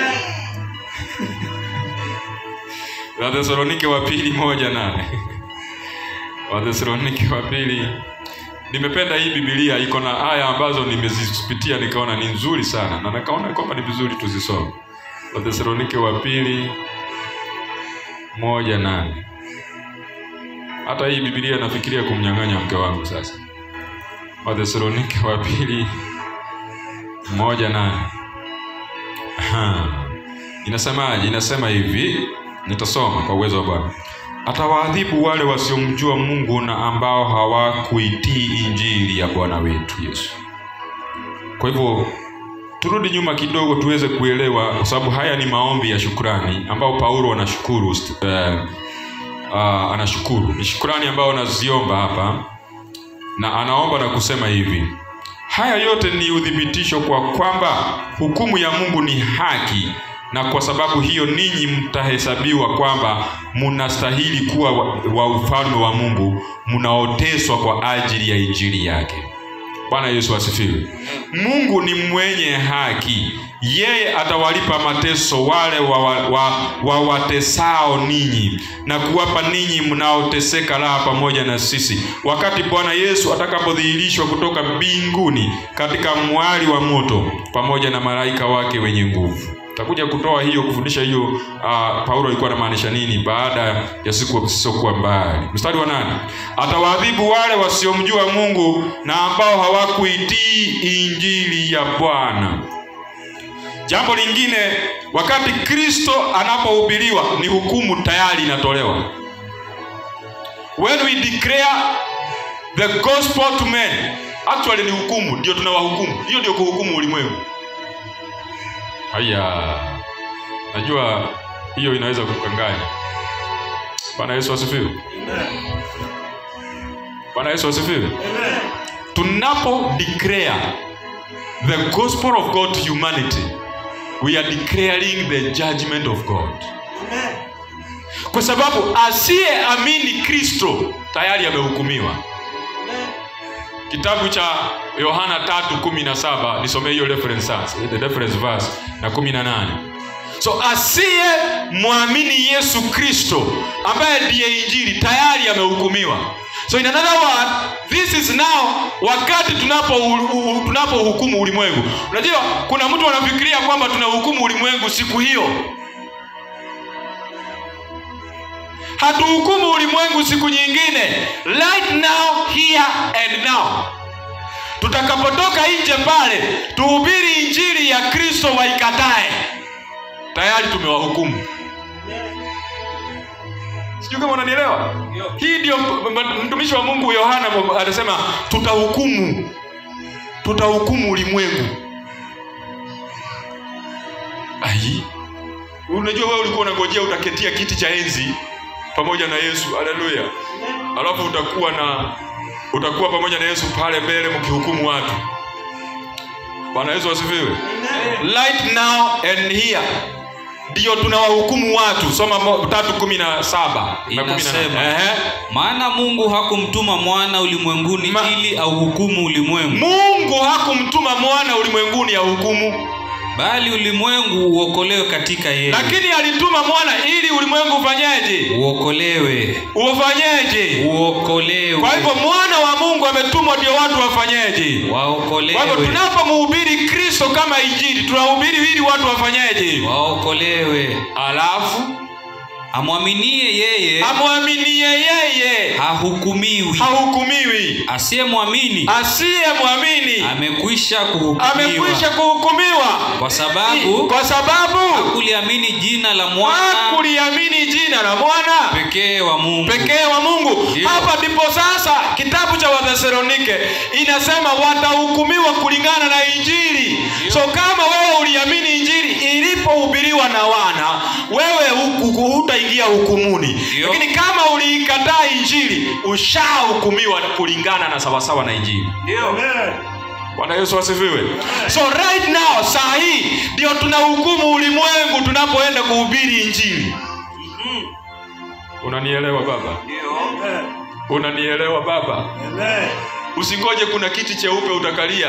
wathesalonike wa pili moja nane wathesalonike wa pili nimependa hii bibilia iko na aya ambazo nimezipitia nikaona ni nzuri sana na nikaona kwamba ni vizuri tuzisome wathesalonike wa pili moja nane hata hii bibilia nafikiria kumnyang'anya mke wangu sasa wathesalonike wa pili moja nane Aha. inasemaje inasema hivi nitasoma kwa uwezo wa bwana atawaadhibu wale wasiomjua mungu na ambao hawakuitii injili ya bwana wetu yesu kwa hivyo turudi nyuma kidogo tuweze kuelewa kwa sababu haya ni maombi ya shukrani ambao paulo anashukuru uh, uh, anashukuru ni shukrani ambayo anaziomba hapa na anaomba na kusema hivi haya yote ni uthibitisho kwa kwamba hukumu ya mungu ni haki na kwa sababu hiyo ninyi mtahesabiwa kwamba mnastahili kuwa wa, wa ufalme wa mungu mnaoteswa kwa ajili ya injili yake bwana yesu asifiwe mungu ni mwenye haki yeye atawalipa mateso wale wawatesao wa, wa, wa ninyi na kuwapa ninyi mnaoteseka raha pamoja na sisi wakati bwana yesu atakapodhihirishwa kutoka mbinguni katika mwali wa moto pamoja na malaika wake wenye nguvu takuja kutoa hiyo kufundisha hiyo uh, paulo alikuwa anamaanisha nini baada ya siku zisizokuwa mbali mstari wa nane atawaadhibu wale wasiomjua mungu na ambao hawakuitii injili ya bwana jambo lingine wakati kristo anapohubiriwa ni hukumu tayari inatolewa when we declare the gospel to men actually ni hukumu ndio tunawahukumu hiyo ndio kuhukumu ulimwengu haya najua hiyo inaweza kukanganya bwana yesu asifiwe bwana yesu asifiwe tunapo declare the gospel of god to humanity we are declaring the judgment of god kwa sababu asiyeamini kristo tayari amehukumiwa kitabu cha yohana tatu kumi na saba nisomee hiyo reference, the reference verse na kumi na nane so asiye mwamini yesu kristo ambaye ndiye injili tayari amehukumiwa so in another word this is now wakati tunapo tunapohukumu ulimwengu unajua kuna mtu anafikiria kwamba tunahukumu ulimwengu siku hiyo hatuhukumu ulimwengu siku nyingine right now here and now tutakapotoka nje pale tuhubiri injili ya kristo waikatae tayari tumewahukumu sijui kama unanielewa hii ndio mtumishi wa mungu yohana anasema tutahukumu tutahukumu ulimwengu ai unajua wewe ulikuwa unangojea utaketia kiti cha enzi pamoja na yesu haleluya alafu utakuwa na utakuwa pamoja na yesu pale mbele mkihukumu watu bwana yesu asifiwe right now and here ndiyo tunawahukumu watu soma mo- tatu kumi na saba na kumi na Inasema. nane. Ehe. maana mungu hakumtuma mwana ulimwenguni Ma- ili auhukumu ulimwengu mungu hakumtuma mwana ulimwenguni ya hukumu bali ulimwengu uokolewe katika yeye lakini alituma mwana ili ulimwengu ufanyeje uokolewe ufanyeje uokolewe kwa hivyo mwana wa mungu ametumwa ndio watu wafanyeje kwa hivyo waokolewe tunapomhubiri kristo kama injili tunahubiri ili watu wafanyeje waokolewe alafu amwaminie yeye amwaminie yeye hahukumiwi hahukumiwi asiyemwamini asiyemwamini amekwisha kuhukumiwa amekwisha kuhukumiwa kwa sababu kwa sababu hakuliamini jina la mwana hakuliamini jina la mwana pekee wa mungu pekee wa mungu Ndio. hapa ndipo sasa kitabu cha wathesalonike inasema watahukumiwa kulingana na injili so kama wewe uliamini injili ilipohubiriwa na wana wewe huku- hutaingia hukumuni Ndio. lakini kama uliikataa injili ushahukumiwa kulingana na sawasawa na injili bwana yesu asifiwe so right now saa hii ndio tunahukumu ulimwengu tunapoenda kuhubiri injili unanielewa baba unanielewa baba usingoje kuna kiti cheupe utakalia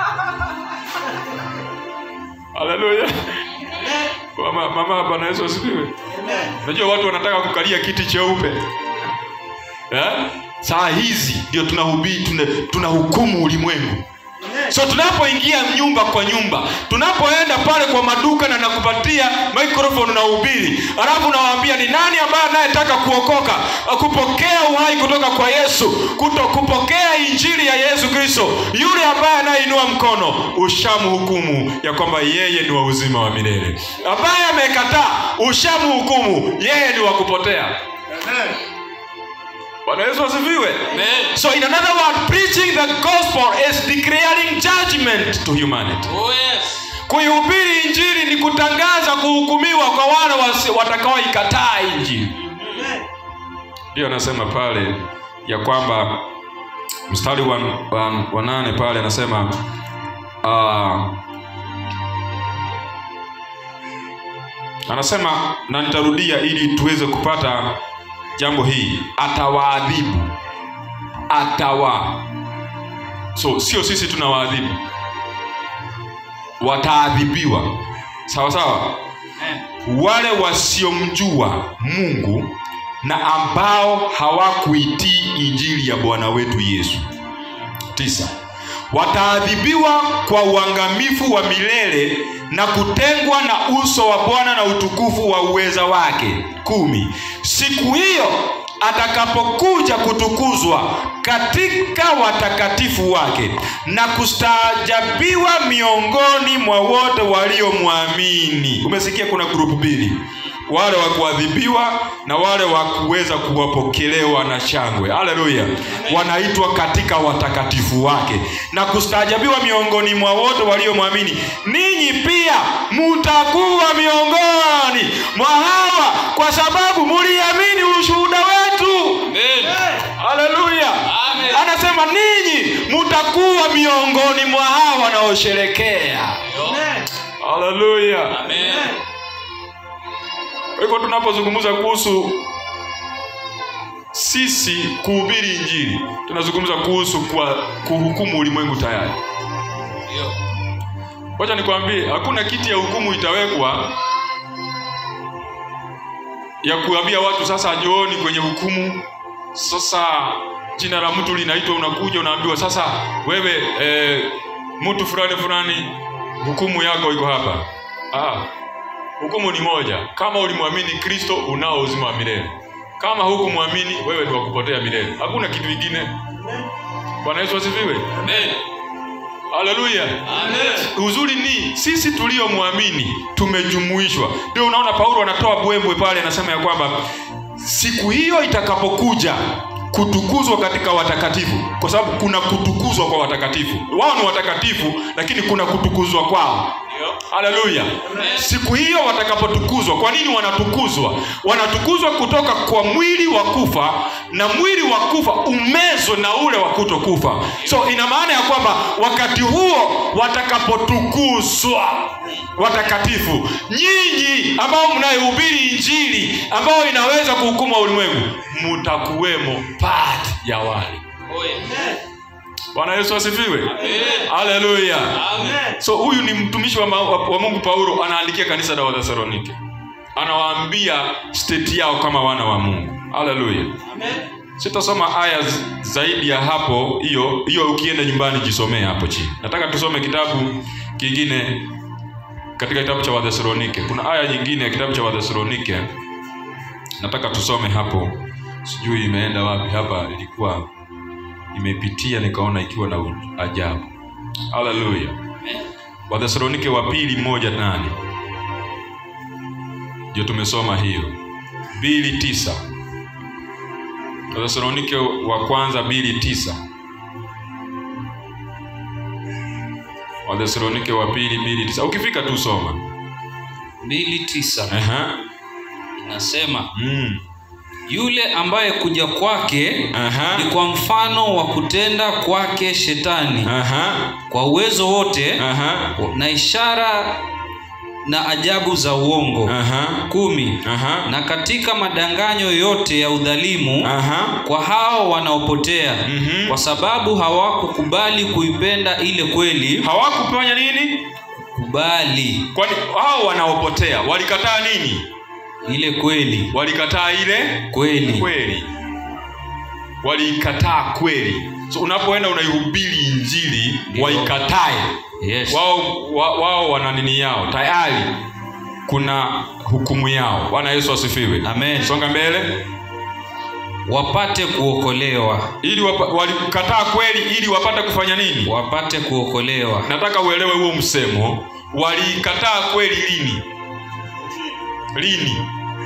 haleluya mama mama bwana yesu asifiwe unajua watu wanataka kukalia kiti cheupe eh? saa hizi ndio tunahubiri tuna, tunahukumu ulimwengu so tunapoingia nyumba kwa nyumba tunapoenda pale kwa maduka na nakupatia microphone na ubiri alafu nawaambia ni nani ambaye anayetaka kuokoka kupokea uhai kutoka kwa yesu kuto kupokea injili ya yesu kristo yule ambaye anayeinua mkono ushamhukumu ya kwamba yeye ni wa uzima wa milele ambaye amekataa ushamhukumu yeye ni wa kupotea bwana yesu asifiwe so in another word preaching the gospel is declaring judgment to humanity oh, yes. kuihubiri injili ni kutangaza kuhukumiwa kwa wale wasi- watakaoikataa injili ndiyo anasema pale ya kwamba mstari wa, wa, wa nane pale anasema uh, anasema na nitarudia ili tuweze kupata jambo hili atawaadhibu atawa so sio sisi tunawaadhibu wataadhibiwa sawa sawa wale wasiomjua mungu na ambao hawakuitii injili ya bwana wetu yesu tisa wataadhibiwa kwa uangamifu wa milele na kutengwa na uso wa bwana na utukufu wa uweza wake kumi siku hiyo atakapokuja kutukuzwa katika watakatifu wake na kustaajabiwa miongoni mwa wote waliomwamini umesikia kuna grupu mbili wale wa kuadhibiwa na wale wa kuweza kuwapokelewa na shangwe haleluya wanaitwa katika watakatifu wake na kustaajabiwa miongoni mwa wote waliomwamini ninyi pia mutakuwa miongoni mwa hawa kwa sababu muliamini ushuhuda wetu Amen. haleluya Amen. anasema ninyi mutakuwa miongoni mwa hawa wanaosherekea haleluya Amen. kwa hivyo tunapozungumza kuhusu sisi kuhubiri injili tunazungumza kuhusu kwa kuhukumu ulimwengu tayari Ndio. wacha nikwambie hakuna kiti ya hukumu itawekwa ya kuambia watu sasa njooni kwenye hukumu sasa jina la mtu linaitwa unakuja unaambiwa sasa wewe e, mtu fulani fulani hukumu yako iko hapa ah, hukumu ni moja kama ulimwamini kristo unao uzima wa milele kama hukumwamini wewe ni wa kupotea milele hakuna kitu kingine bwana yesu asifiwe Amen. haleluya Amen. uzuri ni sisi tuliomwamini tumejumuishwa ndio unaona paulo anatoa bwembwe pale anasema ya kwamba siku hiyo itakapokuja kutukuzwa katika watakatifu kwa sababu kuna kutukuzwa kwa watakatifu wao ni watakatifu lakini kuna kutukuzwa kwao haleluya siku hiyo watakapotukuzwa kwa nini wanatukuzwa wanatukuzwa kutoka kwa mwili wa kufa na mwili wa kufa umezwe na ule wa kutokufa so ina maana ya kwamba wakati huo watakapotukuzwa watakatifu nyinyi ambao mnayohubiri injili ambayo inaweza kuhukuma ulimwengu mutakuwemo part ya wale bwana yesu asifiwe haleluya so huyu ni mtumishi wa, ma- wa, wa mungu paulo anaandikia kanisa la wathesalonike anawaambia steti yao kama wana wa mungu haleluya sitasoma aya z- zaidi ya hapo hiyo hiyo ukienda nyumbani jisomee hapo chini nataka tusome kitabu kingine katika kitabu cha wathesalonike kuna aya nyingine ya kitabu cha wathesalonike nataka tusome hapo sijui imeenda wapi hapa ilikuwa imepitia nikaona ikiwa na u- ajabu haleluya wathesalonike wa pili moja nane ndio tumesoma hiyo mbili tisa wathesalonike wa kwanza mbili tisa wathesalonike wa pili mbili tisa ukifika tu soma mbili tisa Aha. inasema Mm. yule ambaye kuja kwake Aha. ni kwa mfano wa kutenda kwake shetani Aha. kwa uwezo wote Aha. na ishara na ajabu za uongo Aha. kumi Aha. na katika madanganyo yote ya udhalimu Aha. kwa hao wanaopotea Mhm. kwa sababu hawakukubali kuipenda ile kweli hawakufanya nini kubali kwani hao wanaopotea walikataa nini ile kweli walikataa ile kweli kweli waliikataa kweli so unapoenda unaihubiri injili Ndio. waikatae yes. wao wa, wao wana nini yao tayari kuna hukumu yao bwana yesu asifiwe Amen. songa mbele wapate kuokolewa ili wapa, walikataa kweli ili wapate kufanya nini wapate kuokolewa nataka uelewe huo msemo waliikataa kweli lini lini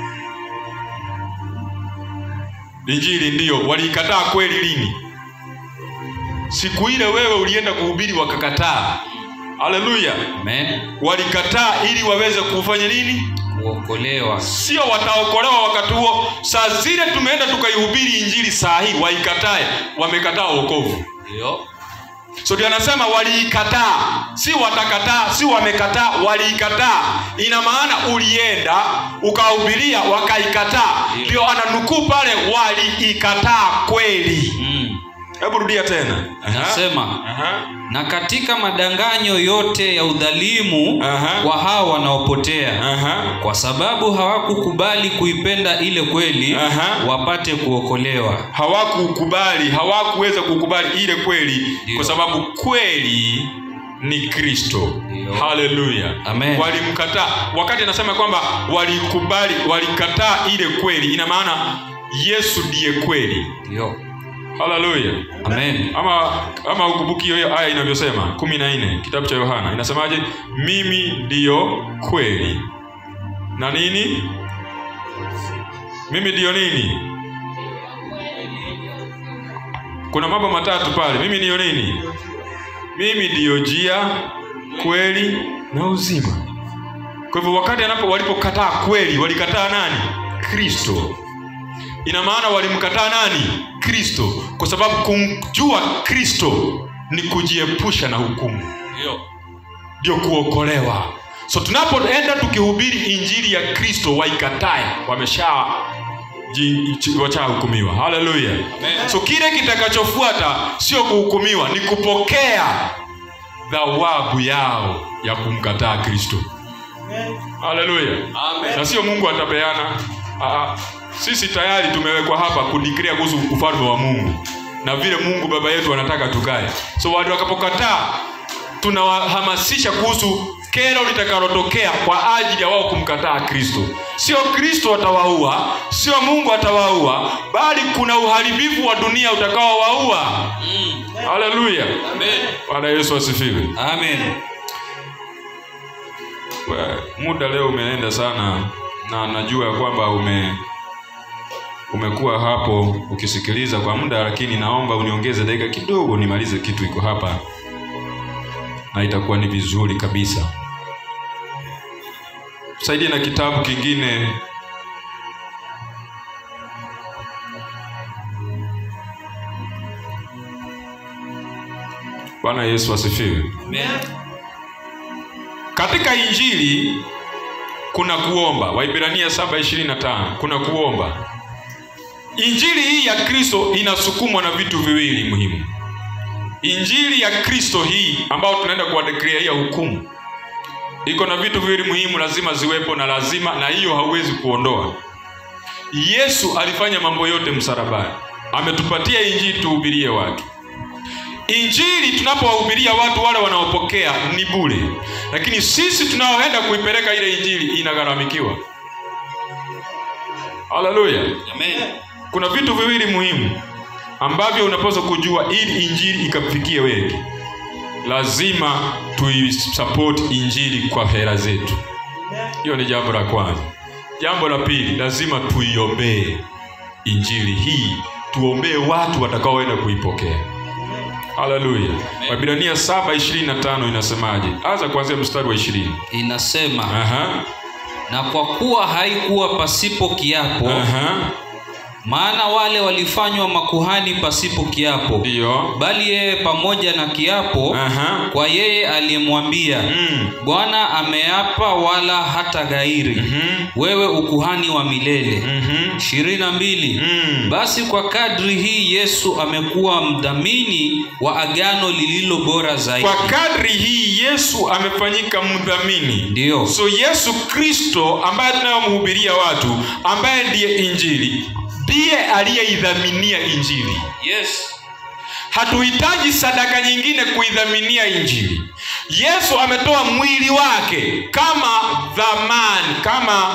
injili ndiyo waliikataa kweli lini siku ile wewe ulienda kuhubiri wakakataa haleluya Amen. walikataa ili waweze kufanya nini kuokolewa sio wataokolewa wakati huo saa zile tumeenda tukaihubiri injili saa hii waikatae wamekataa wokovu ndio so ndio anasema waliikataa si watakataa si wamekataa waliikataa ina maana ulienda ukahubiria wakaikataa Ndio. ndio ananukuu pale waliikataa kweli mm. hebu rudia tena Aha. nasema Aha. na katika madanganyo yote ya udhalimu Aha. kwa hao wanaopotea Aha. kwa sababu hawakukubali kuipenda ile kweli Aha. wapate kuokolewa hawakukubali hawakuweza kukubali ile kweli Ndio. kwa sababu kweli ni kristo Ndio. haleluya Amen. walimkataa wakati anasema kwamba walikubali walikataa ile kweli ina maana yesu ndiye kweli ndio haleluya amen ama ama ukumbuki hiyo aya inavyosema kumi na nne kitabu cha yohana inasemaje mimi ndiyo kweli na nini mimi ndiyo nini kuna mambo matatu pale mimi ndiyo nini mimi ndiyo njia kweli na uzima kwa hivyo wakati anapo walipokataa kweli walikataa nani kristo ina maana walimkataa nani kristo kwa sababu kumjua kristo ni kujiepusha na hukumu ndio ndio kuokolewa so tunapoenda tukihubiri injili ya kristo waikatae wamesha ji- chi- washahukumiwa haleluya so kile kitakachofuata sio kuhukumiwa ni kupokea thawabu yao ya kumkataa kristo haleluya na sio mungu atapeana Aa, sisi tayari tumewekwa hapa kudikria kuhusu ufalme wa mungu na vile mungu baba yetu anataka tukae so watu wakapokataa tunawahamasisha kuhusu kero litakalotokea kwa ajili ya wao kumkataa kristo sio kristo atawaua sio mungu atawaua bali kuna uharibifu wa dunia utakaowaua mm. haleluya amen bwana yesu asifiwe amen We, muda leo umeenda sana na najua ya kwamba ume umekuwa hapo ukisikiliza kwa muda lakini naomba uniongeze dakika kidogo nimalize kitu iko hapa na itakuwa ni vizuri kabisa tusaidie na kitabu kingine bwana yesu asifiwe Amen. katika injili kuna kuomba waibrania 7:25 kuna kuomba injili hii ya kristo inasukumwa na vitu viwili muhimu injili ya kristo hii ambayo tunaenda kuwadekriaia hukumu iko na vitu viwili muhimu lazima ziwepo na lazima na hiyo hauwezi kuondoa yesu alifanya mambo yote msalabani ametupatia injili tuhubirie watu injili tunapowahubiria watu wale wanaopokea ni bure lakini sisi tunaoenda kuipeleka ile injili inagharamikiwa haleluya Amen. kuna vitu viwili muhimu ambavyo unapaswa kujua ili injili ikafikie wengi lazima tuisupport injili kwa hela zetu hiyo ni jambo la kwanza jambo la pili lazima tuiombee injili hii tuombee watu watakaoenda kuipokea haleluya wabilania 7:25 inasemaje anza kuanzia mstari wa 20 Inasema aha na kwa kuwa haikuwa pasipo kiapo aha maana wale walifanywa makuhani pasipo kiapo ndio bali yeye pamoja na kiapo aha kwa yeye aliyemwambia mm. bwana ameapa wala hata ghairi Mhm. wewe ukuhani wa milele Mhm. ishirini na mbili Mm. basi kwa kadri hii yesu amekuwa mdhamini wa agano lililo bora zaidi kwa kadri hii yesu amefanyika mdhamini ndiyo so yesu kristo ambaye tunayomhubiria watu ambaye ndiye injili ndiye aliyeidhaminia injili yes hatuhitaji sadaka nyingine kuidhaminia injili yesu ametoa mwili wake kama dhamani kama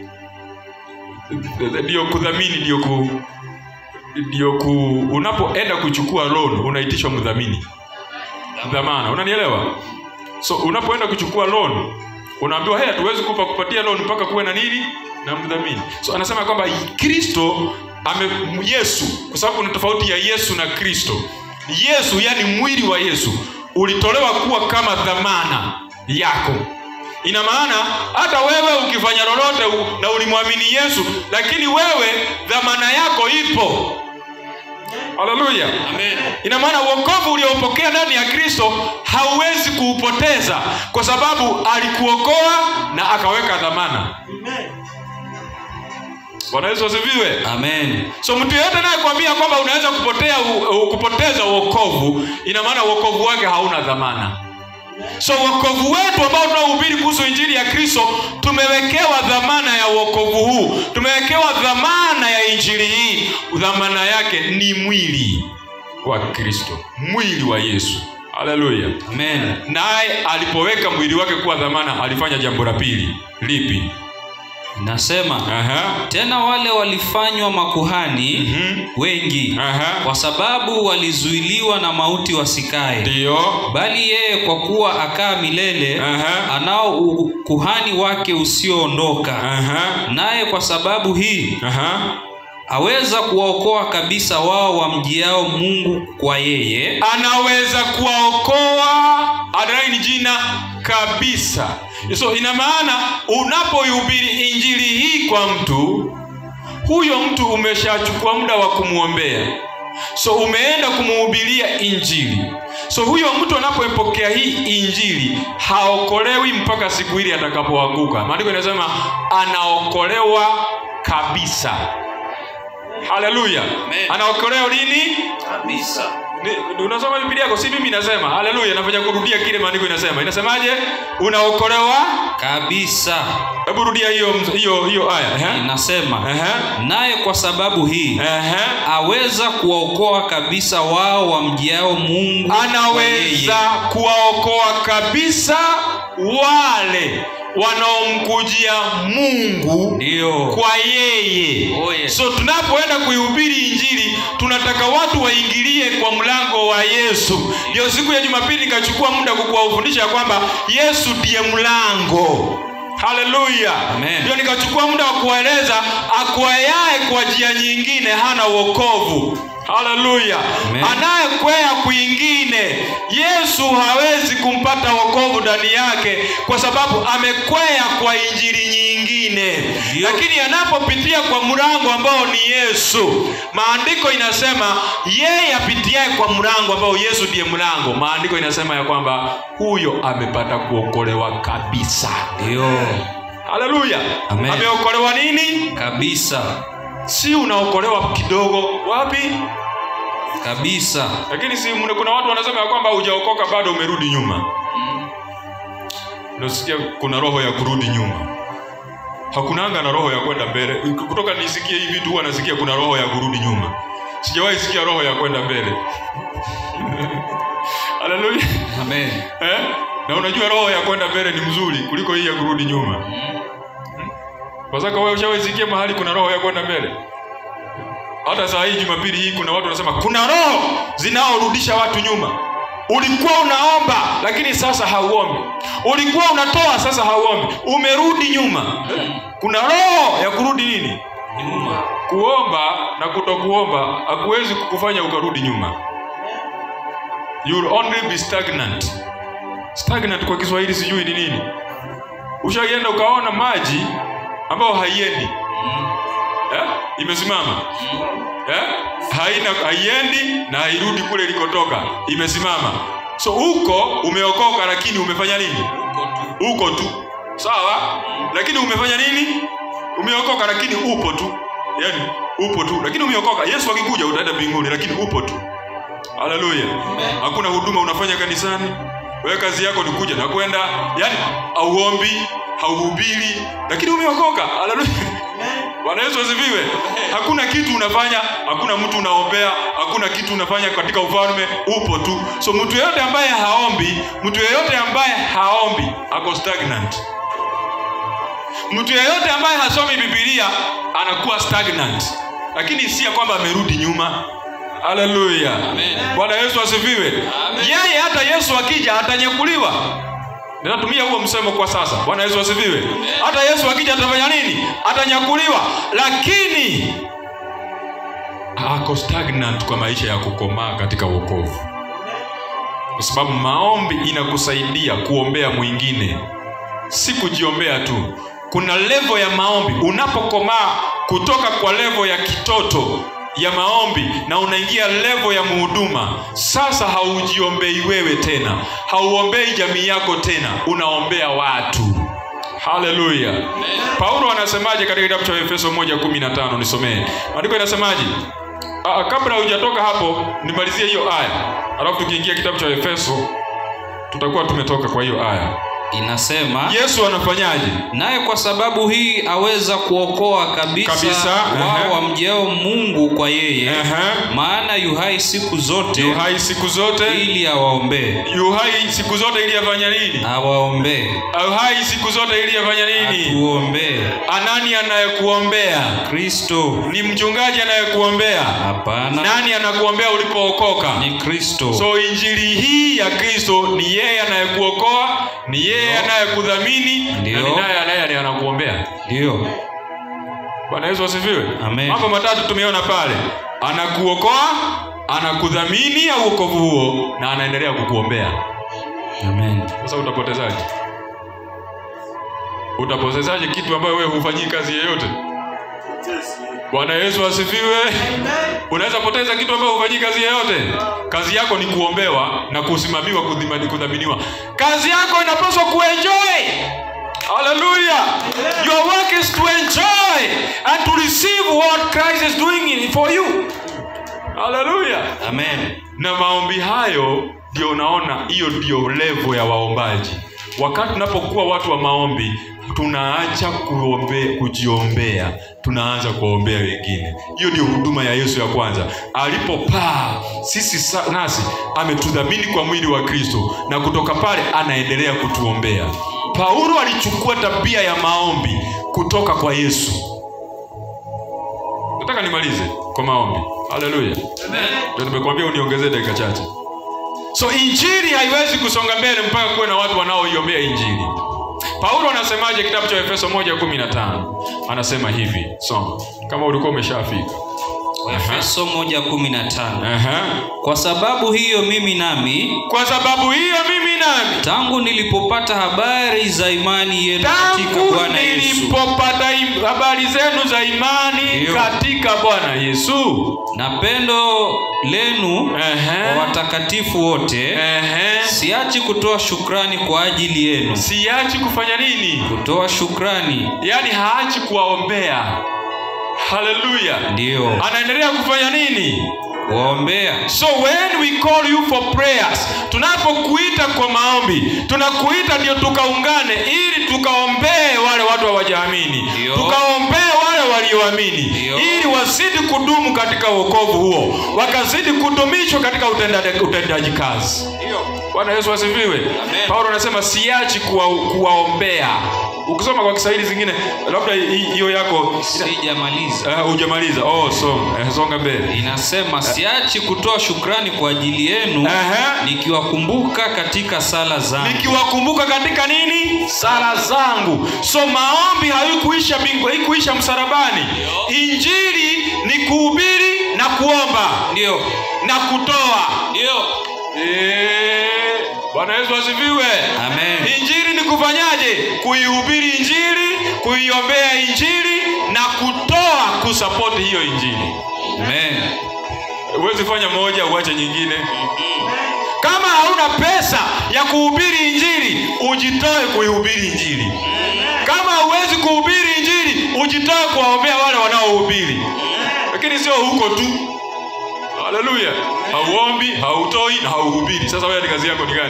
ndio kudhamini ndio ku ndio ku unapoenda kuchukua loan unaitishwa mdhamini dhamana unanielewa so unapoenda kuchukua loan unaambiwa hey, hatuwezi kupa kupatia loan mpaka kuwe na nini na mdhamini so anasema kwamba kristo ame yesu kwa sababu kuna tofauti ya yesu na kristo yesu yani mwili wa yesu ulitolewa kuwa kama dhamana yako ina maana hata wewe ukifanya lolote u- na ulimwamini yesu lakini wewe dhamana yako ipo haleluya amen ina maana uokovu ulioupokea ndani ya kristo hauwezi kuupoteza kwa sababu alikuokoa na akaweka dhamana bwana yesu asifiwe amen so mtu yeyote anayekwambia kwamba unaweza kupotea u, u, kupoteza uokovu ina maana uokovu wake hauna dhamana so uokovu wetu ambao tunaohubiri kuhusu injili ya kristo tumewekewa dhamana ya uokovu huu tumewekewa dhamana ya injili hii dhamana yake ni mwili wa kristo mwili wa yesu haleluya amen naye alipoweka mwili wake kuwa dhamana alifanya jambo la pili lipi nasema Aha. tena wale walifanywa makuhani Mhm. wengi Aha. kwa sababu walizuiliwa na mauti wasikae ndiyo bali yeye kwa kuwa akaa milele Aha. anao ukuhani wake usioondoka Aha. naye kwa sababu hii Aha. aweza kuwaokoa kabisa wao wamjiao mungu kwa yeye anaweza kuwaokoa adonai ni jina kabisa so ina maana unapoihubiri injili hii kwa mtu huyo mtu umeshachukua muda wa kumwombea so umeenda kumuhubiria injili so huyo mtu anapoipokea hii injili haokolewi mpaka siku ile atakapoanguka maandiko inasema anaokolewa kabisa haleluya Amen. anaokolewa lini kabisa ni- unasoma biblia yako si mimi nasema haleluya nafanya kurudia kile maandiko inasema inasemaje unaokolewa kabisa hebu rudia hiyo hiyo hiyo aya ehe. inasema Ehe. naye kwa sababu hii Ehe. aweza kuwaokoa kabisa wao wamjiao mungu kwa anaweza yeye. kuwaokoa kabisa wale wanaomkujia mungu ndiyo kwa yeye Oh, yes. so tunapoenda kuihubiri injili tunataka watu waingilie kwa mlango wa yesu ndio siku ya jumapili nikachukua muda kukuwafundisha ya kwamba yesu ndiye mlango haleluya Amen. ndio nikachukua muda wa kuwaeleza akwayaye kwa njia nyingine hana uokovu haleluya Amen. anayekwea kwingine yesu hawezi kumpata wokovu ndani yake kwa sababu amekwea kwa injili nyingine mwingine Ndio. lakini anapopitia kwa mlango ambao ni yesu maandiko inasema yeye apitiaye kwa mlango ambao yesu ndiye mlango maandiko inasema ya kwamba huyo amepata kuokolewa kabisa ndio haleluya Amen. ameokolewa nini kabisa si unaokolewa kidogo wapi kabisa lakini si mna- kuna watu wanasema ya kwamba hujaokoka bado umerudi nyuma nasikia kuna roho ya kurudi nyuma hakunanga na roho ya kwenda mbele kutoka nisikie hivi tu huwa nasikia kuna roho ya kurudi nyuma sijawahi sikia roho ya kwenda mbele haleluya amen eh? na unajua roho ya kwenda mbele ni mzuri kuliko hii ya kurudi nyuma kwa sababu wewe ushawahi sikia mahali kuna roho ya kwenda mbele hata saa hii jumapili hii kuna watu wanasema kuna roho zinaorudisha watu nyuma ulikuwa unaomba lakini sasa hauombi ulikuwa unatoa sasa hauombi umerudi nyuma kuna roho ya kurudi nini nyuma kuomba na kutokuomba hakuwezi kukufanya ukarudi nyuma you will only be stagnant stagnant kwa kiswahili sijui ni nini ushaienda ukaona maji ambayo haiendi eh? imesimama eh? haina haiendi na hairudi kule ilikotoka imesimama so huko umeokoka lakini umefanya nini uko tu sawa lakini umefanya nini umeokoka lakini upo tu yani upo tu lakini umeokoka yesu akikuja utaenda mbinguni lakini upo tu haleluya hakuna huduma unafanya kanisani wewe kazi yako ni kuja na kwenda yani auombi hauhubiri lakini umeokoka haleluya bwana yesu asifiwe hakuna kitu unafanya hakuna mtu unaombea hakuna kitu unafanya katika ufalme upo tu so mtu yeyote ambaye haombi mtu yeyote ambaye haombi ako stagnant mtu yeyote ambaye hasomi bibilia anakuwa stagnant lakini si ya kwamba amerudi nyuma haleluya Amen. bwana yesu asifiwe yeye hata yesu akija atanyakuliwa ninatumia huo msemo kwa sasa bwana yesu asifiwe hata yesu akija atafanya nini atanyakuliwa lakini ako stagnant kwa maisha ya kukomaa katika wokovu kwa sababu maombi inakusaidia kuombea mwingine si kujiombea tu kuna levo ya maombi unapokomaa kutoka kwa levo ya kitoto ya maombi na unaingia levo ya muhuduma sasa haujiombei wewe tena hauombei jamii yako tena unaombea watu haleluya paulo anasemaje katika kitabu cha efeso 1:15 nisomee maandiko inasemaje Aa, kabla hujatoka hapo nimalizie hiyo aya alafu tukiingia kitabu cha efeso tutakuwa tumetoka kwa hiyo aya inasema yesu anafanyaje naye kwa sababu hii aweza kuokoa kabisa, Kabisa, wao ehe. wamjeo mungu kwa yeye Ehe. maana yuhai siku zote yu hai siku zote ili awaombee yu hai siku zote ili afanya nini awaombee yu hai siku zote ili afanya nini atuombee anani anayekuombea kristo ni mchungaji anayekuombea hapana nani anakuombea ulipookoka ni kristo so injili hii ya kristo ni yeye anayekuokoa ni yeye anayekudhamini na Ndio. ni naye anaye anakuombea ndiyo bwana yesu asifiwe Amen. mambo matatu tumeona pale anakuokoa anakudhamini au uokovu huo na anaendelea kukuombea amen sasa utapotezaje utapotezaje kitu ambayo wewe hufanyii kazi yeyote bwana yesu asifiwe unaweza poteza kitu ambayo hufanyii kazi yeyote kazi yako ni kuombewa na kusimamiwa kudhima- kudhaminiwa kazi yako inapaswa kuenjoy haleluya your work is to enjoy and to receive what christ is doing in for you haleluya amen na maombi hayo ndio unaona hiyo ndio levo ya waombaji wakati tunapokuwa watu wa maombi tunaacha kuombe, kujiombea tunaanza kuwaombea wengine hiyo ndio huduma ya yesu ya kwanza alipopaa sisi sa, nasi ametudhamini kwa mwili wa kristo na kutoka pale anaendelea kutuombea paulo alichukua tabia ya maombi kutoka kwa yesu nataka nimalize kwa maombi haleluya ndio nimekuambia uniongezee dakika chache so injili haiwezi kusonga mbele mpaka kuwe na watu wanaoiombea injili paulo anasemaje kitabu cha efeso 1:15 anasema hivi soma kama ulikuwa umeshafika efeso 1:15 Aha. kwa sababu hiyo mimi nami kwa sababu hiyo mimi nami tangu nilipopata habari za imani yenu katika tangu bwana yesu nilipopata im- habari zenu za imani Ndiyo. katika bwana yesu na pendo lenu Ehe. kwa watakatifu wote Ehe. siachi kutoa shukrani kwa ajili yenu siachi kufanya nini kutoa shukrani yaani haachi kuwaombea haleluya ndiyo anaendelea kufanya nini kuwaombea so when we call you for prayers tunapokuita kwa maombi tunakuita ndio tukaungane ili tukaombee wale watu hawajaamini Ndio. tukaombee wale walioamini Ndio. ili wazidi kudumu katika wokovu huo wakazidi kudumishwa katika utendaji utendaji kazi bwana yesu asifiwe paulo anasema siachi kuwa, kuwaombea ukisoma kwa kiswahili zingine labda hi- hiyo yako sijamaliza uh, hujamaliza oh, so, uh, songa mbele inasema siachi kutoa shukrani kwa ajili yenu Ehe. nikiwakumbuka katika sala zangu nikiwakumbuka katika nini sala zangu so maombi haikuisha mbingu haikuisha msalabani injili ni kuhubiri na kuomba ndio na kutoa ndio Eh, bwana yesu asifiwe amen injili ni kufanyaje kuihubiri injili kuiombea injili na kutoa kusapoti hiyo injili amen huwezi fanya moja uache nyingine kama hauna pesa ya kuhubiri injili ujitoe kuihubiri injili kama huwezi kuhubiri injili ujitoe kuwaombea wale wanaohubiri lakini sio huko tu haleluya hauombi hautoi na hauhubiri sasa wewe ni kazi yako ni gani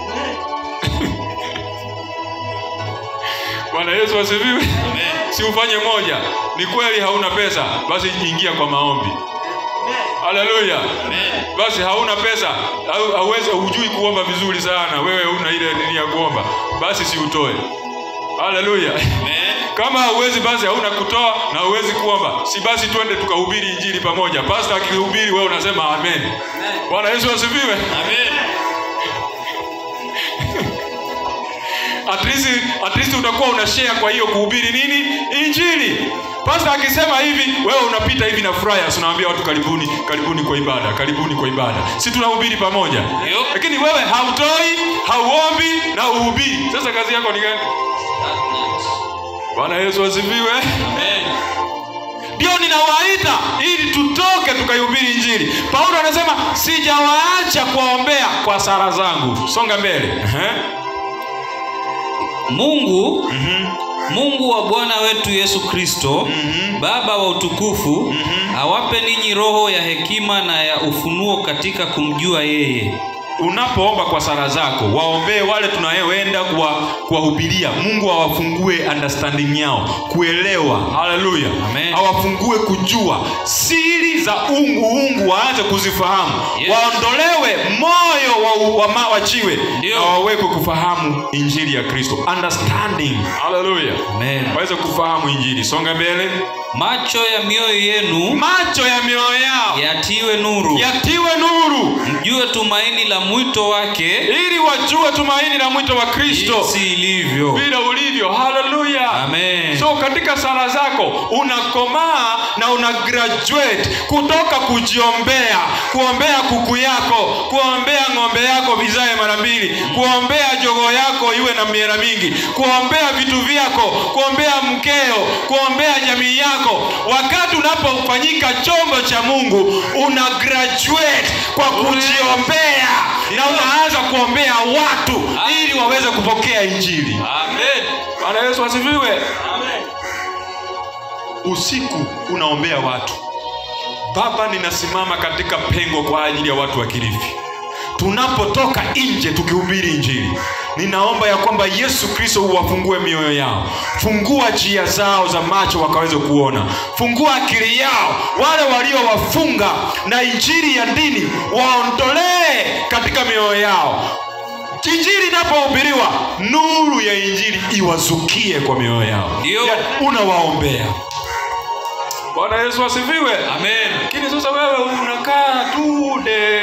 bwana yesu asifiwe si ufanye moja ni kweli hauna pesa basi ingia kwa maombi haleluya basi hauna pesa au- hauwezi hujui kuomba vizuri sana wewe una ile nini ya kuomba basi si utoe haleluya kama hauwezi basi hauna kutoa na hauwezi kuomba si basi twende tukahubiri injili pamoja pasta akihubiri wewe unasema amen bwana yesu asifiwe at least, at least utakuwa una share kwa hiyo kuhubiri nini injili pasta akisema hivi wewe unapita hivi na fryers unawaambia watu karibuni karibuni kwa ibada karibuni kwa ibada si tunahubiri pamoja Ndio. lakini wewe hautoi hauombi na uhubiri sasa kazi yako ni gani bwana yesu asifiwe ndio ninawaita ili tutoke tukaihubiri injili paulo anasema sijawaacha kuwaombea kwa sara zangu songa mbele Ehe. mungu mungu wa bwana wetu yesu kristo baba wa utukufu awape ninyi roho ya hekima na ya ufunuo katika kumjua yeye unapoomba kwa sala zako waombee wale tunayoenda kuwa- kuwahubiria mungu awafungue understanding yao kuelewa haleluya Amen. awafungue kujua siri za ungu ungu waanze kuzifahamu Yes. waondolewe moyo wa, wa, ma- wachiwe Ndio. na wawekwe kufahamu injili ya kristo understanding haleluya Amen. waweze kufahamu injili songa mbele macho ya mioyo yenu macho ya mioyo yao yatiwe nuru yatiwe nuru mjue tumaini la mwito wake ili wajue tumaini la mwito wa kristo jinsi ilivyo vile ulivyo haleluya Amen. so katika sala zako unakomaa na una graduate kutoka kujiombea kuombea kuku yako kuombea ng'ombe yako vizae mara mbili kuombea jogo yako iwe na miera mingi kuombea vitu vyako kuombea mkeo kuombea jamii yako wakati unapofanyika chombo cha mungu una graduate kwa kujiombea na unaanza kuombea watu ili waweze kupokea injili Amen. bwana yesu asifiwe usiku unaombea watu baba ninasimama katika pengo kwa ajili ya watu wa kilifi tunapotoka nje tukihubiri injili ninaomba ya kwamba yesu kristo uwafungue mioyo yao fungua njia zao za macho wakaweze kuona fungua akili yao wale waliowafunga na injili ya dini waondolee katika mioyo yao injili inapohubiriwa nuru ya injili iwazukie kwa mioyo yao Ndio. Ya, unawaombea bwana yesu asifiwe Amen. lakini sasa wewe unakaa tu de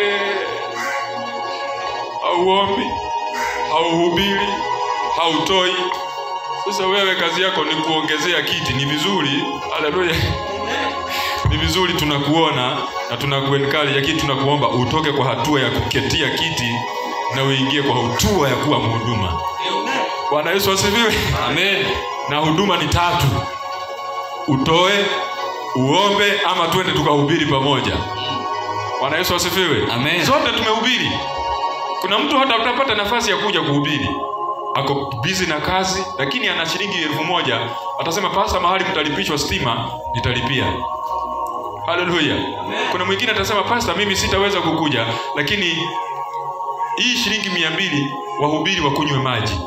hauombi hauhubiri hautoi sasa wewe kazi yako ni kuongezea kiti ni vizuri haleluya ni vizuri tunakuona na tunakuenkali lakini tunakuomba utoke kwa hatua ya kuketia kiti na uingie kwa hatua ya kuwa mhuduma bwana yesu asifiwe Amen. na huduma ni tatu utoe uombe ama twende tukahubiri pamoja bwana yesu asifiwe Amen. zote tumehubiri kuna mtu hata utapata nafasi ya kuja kuhubiri ako bizi na kazi lakini ana shilingi elfu moja atasema pasa mahali mtalipishwa stima nitalipia haleluya kuna mwingine atasema pasta mimi sitaweza kukuja lakini hii shilingi mia mbili wahubiri wakunywe maji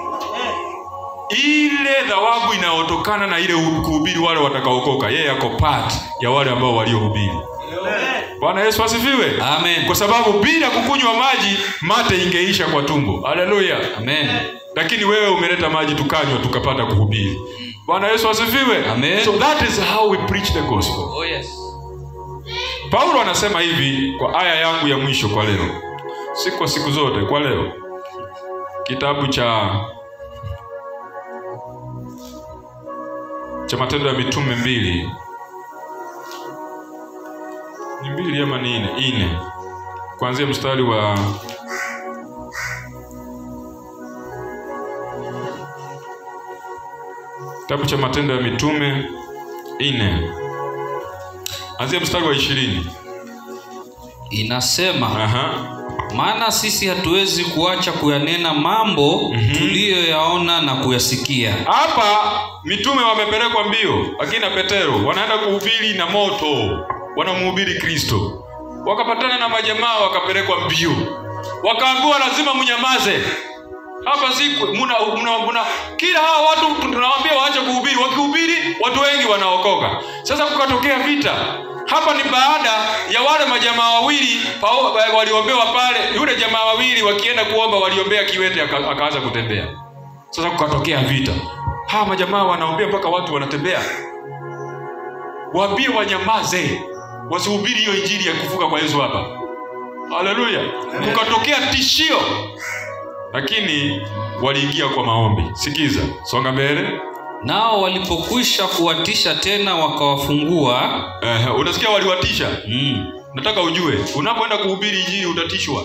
ile thawabu inayotokana na ile kuhubiri wale watakaokoka yeye ako part ya wale ambao waliohubiri bwana yesu asifiwe Amen. kwa sababu bila kukunywa maji mate ingeisha kwa tumbo haleluya Amen. lakini wewe umeleta maji tukanywa tukapata kuhubiri bwana yesu asifiwe Amen. so that is how we preach the gospel Oh yes. paulo anasema hivi kwa aya yangu ya mwisho kwa leo si kwa siku zote kwa leo kitabu cha cha matendo ya mitume mbili ni mbili ama ni nne nne kuanzia mstari wa kitabu cha matendo ya mitume nne anzia mstari wa ishirini Inasema Aha. maana sisi hatuwezi kuacha kuyanena mambo tuliyoyaona na kuyasikia. hapa mitume wamepelekwa mbio akina petero wanaenda kuhubiri na moto wanamhubiri kristo wakapatana na majamaa wakapelekwa mbio wakaambiwa lazima mnyamaze hapa si muna, muna, muna, kila hawa watu tunawaambia waache kuhubiri wakihubiri watu wengi wanaokoka sasa kukatokea vita hapa ni baada ya wale majamaa wawili pao- waliombewa pale yule jamaa wawili wakienda kuomba waliombea kiwete aka- akaanza kutembea sasa kukatokea vita hawa majamaa wanaombea mpaka watu wanatembea waambie wanyamaze wasihubiri hiyo injili ya kufuka kwa yesu hapa haleluya kukatokea tishio lakini waliingia kwa maombi sikiza songa mbele Nao walipokwisha kuwatisha tena wakawafungua. uh, unasikia waliwatisha Mm. nataka ujue unapoenda kuhubiri injili utatishwa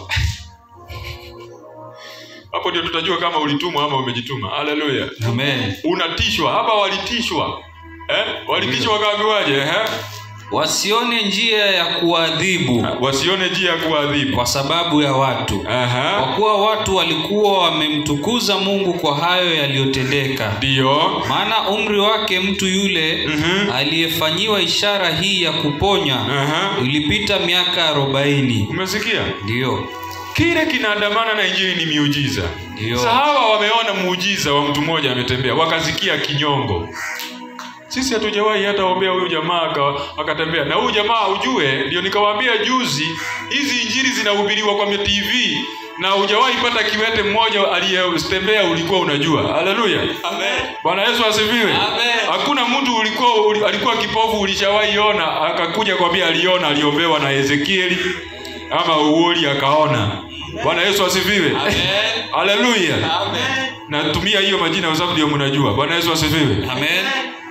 hapo ndio tutajua kama ulitumwa ama umejituma haleluya Amen. unatishwa hapa walitishwa eh? walitishwa wakaambiwaje eh? Wasione njia ya kuadhibu wasione njia ya kuadhibu kwa sababu ya watu. Kwa Aha. kuwa watu walikuwa wamemtukuza Mungu kwa hayo yaliyotendeka. ndiyo Maana umri wake mtu yule Mhm. aliyefanyiwa ishara hii ya kuponya Aha. ilipita miaka arobaini. umesikia Ndiyo, kile kinaandamana na injili ni miujiza Ndiyo. sasa hawa wameona muujiza wa mtu mmoja ametembea wakazikia kinyongo sisi hatujawahi hata ombea huyu jamaa aka- akatembea na huyu jamaa ujue ndio nikawaambia juzi hizi injili zinahubiriwa kwa tv na hujawahi pata kiwete mmoja aliyetembea ulikuwa unajua haleluya bwana yesu asifiwe Amen. hakuna mtu ulikuwa uli, alikuwa kipofu ulishawahi ona akakuja kwambia aliona aliombewa na ezekieli ama uoli akaona bwana yesu asifiwe haleluya natumia hiyo majina kwa sababu ndio mnajua bwana yesu asifiwe amen.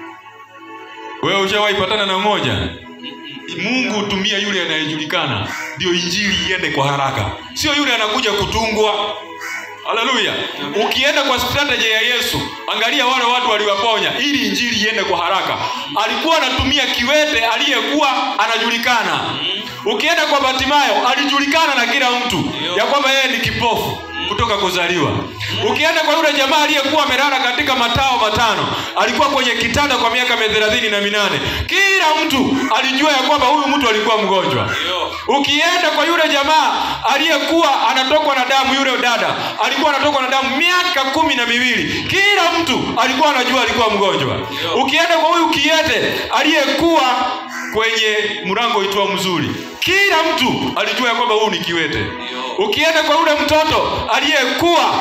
wewe ushawahi patana na mmoja mungu hutumia yule anayejulikana ndio injili iende kwa haraka sio yule anakuja kutungwa haleluya ukienda kwa strategy ya yesu angalia wale watu waliwaponya ili injili iende kwa haraka alikuwa anatumia kiwete aliyekuwa anajulikana ukienda kwa batimayo alijulikana na kila mtu ya kwamba yeye ni kipofu kutoka kuzaliwa ukienda kwa yule jamaa aliyekuwa amelala katika matao matano alikuwa kwenye kitanda kwa miaka thelathini na minane kila mtu alijua ya kwamba huyu mtu alikuwa mgonjwa ukienda kwa yule jamaa aliyekuwa anatokwa na damu yule dada alikuwa anatokwa na damu miaka kumi na miwili kila mtu alikuwa anajua alikuwa mgonjwa ukienda kwa huyu kiete aliyekuwa kwenye mlango uitwao mzuri kila mtu alijua ya kwamba huyu ni kiwete ukienda kwa yule mtoto aliyekuwa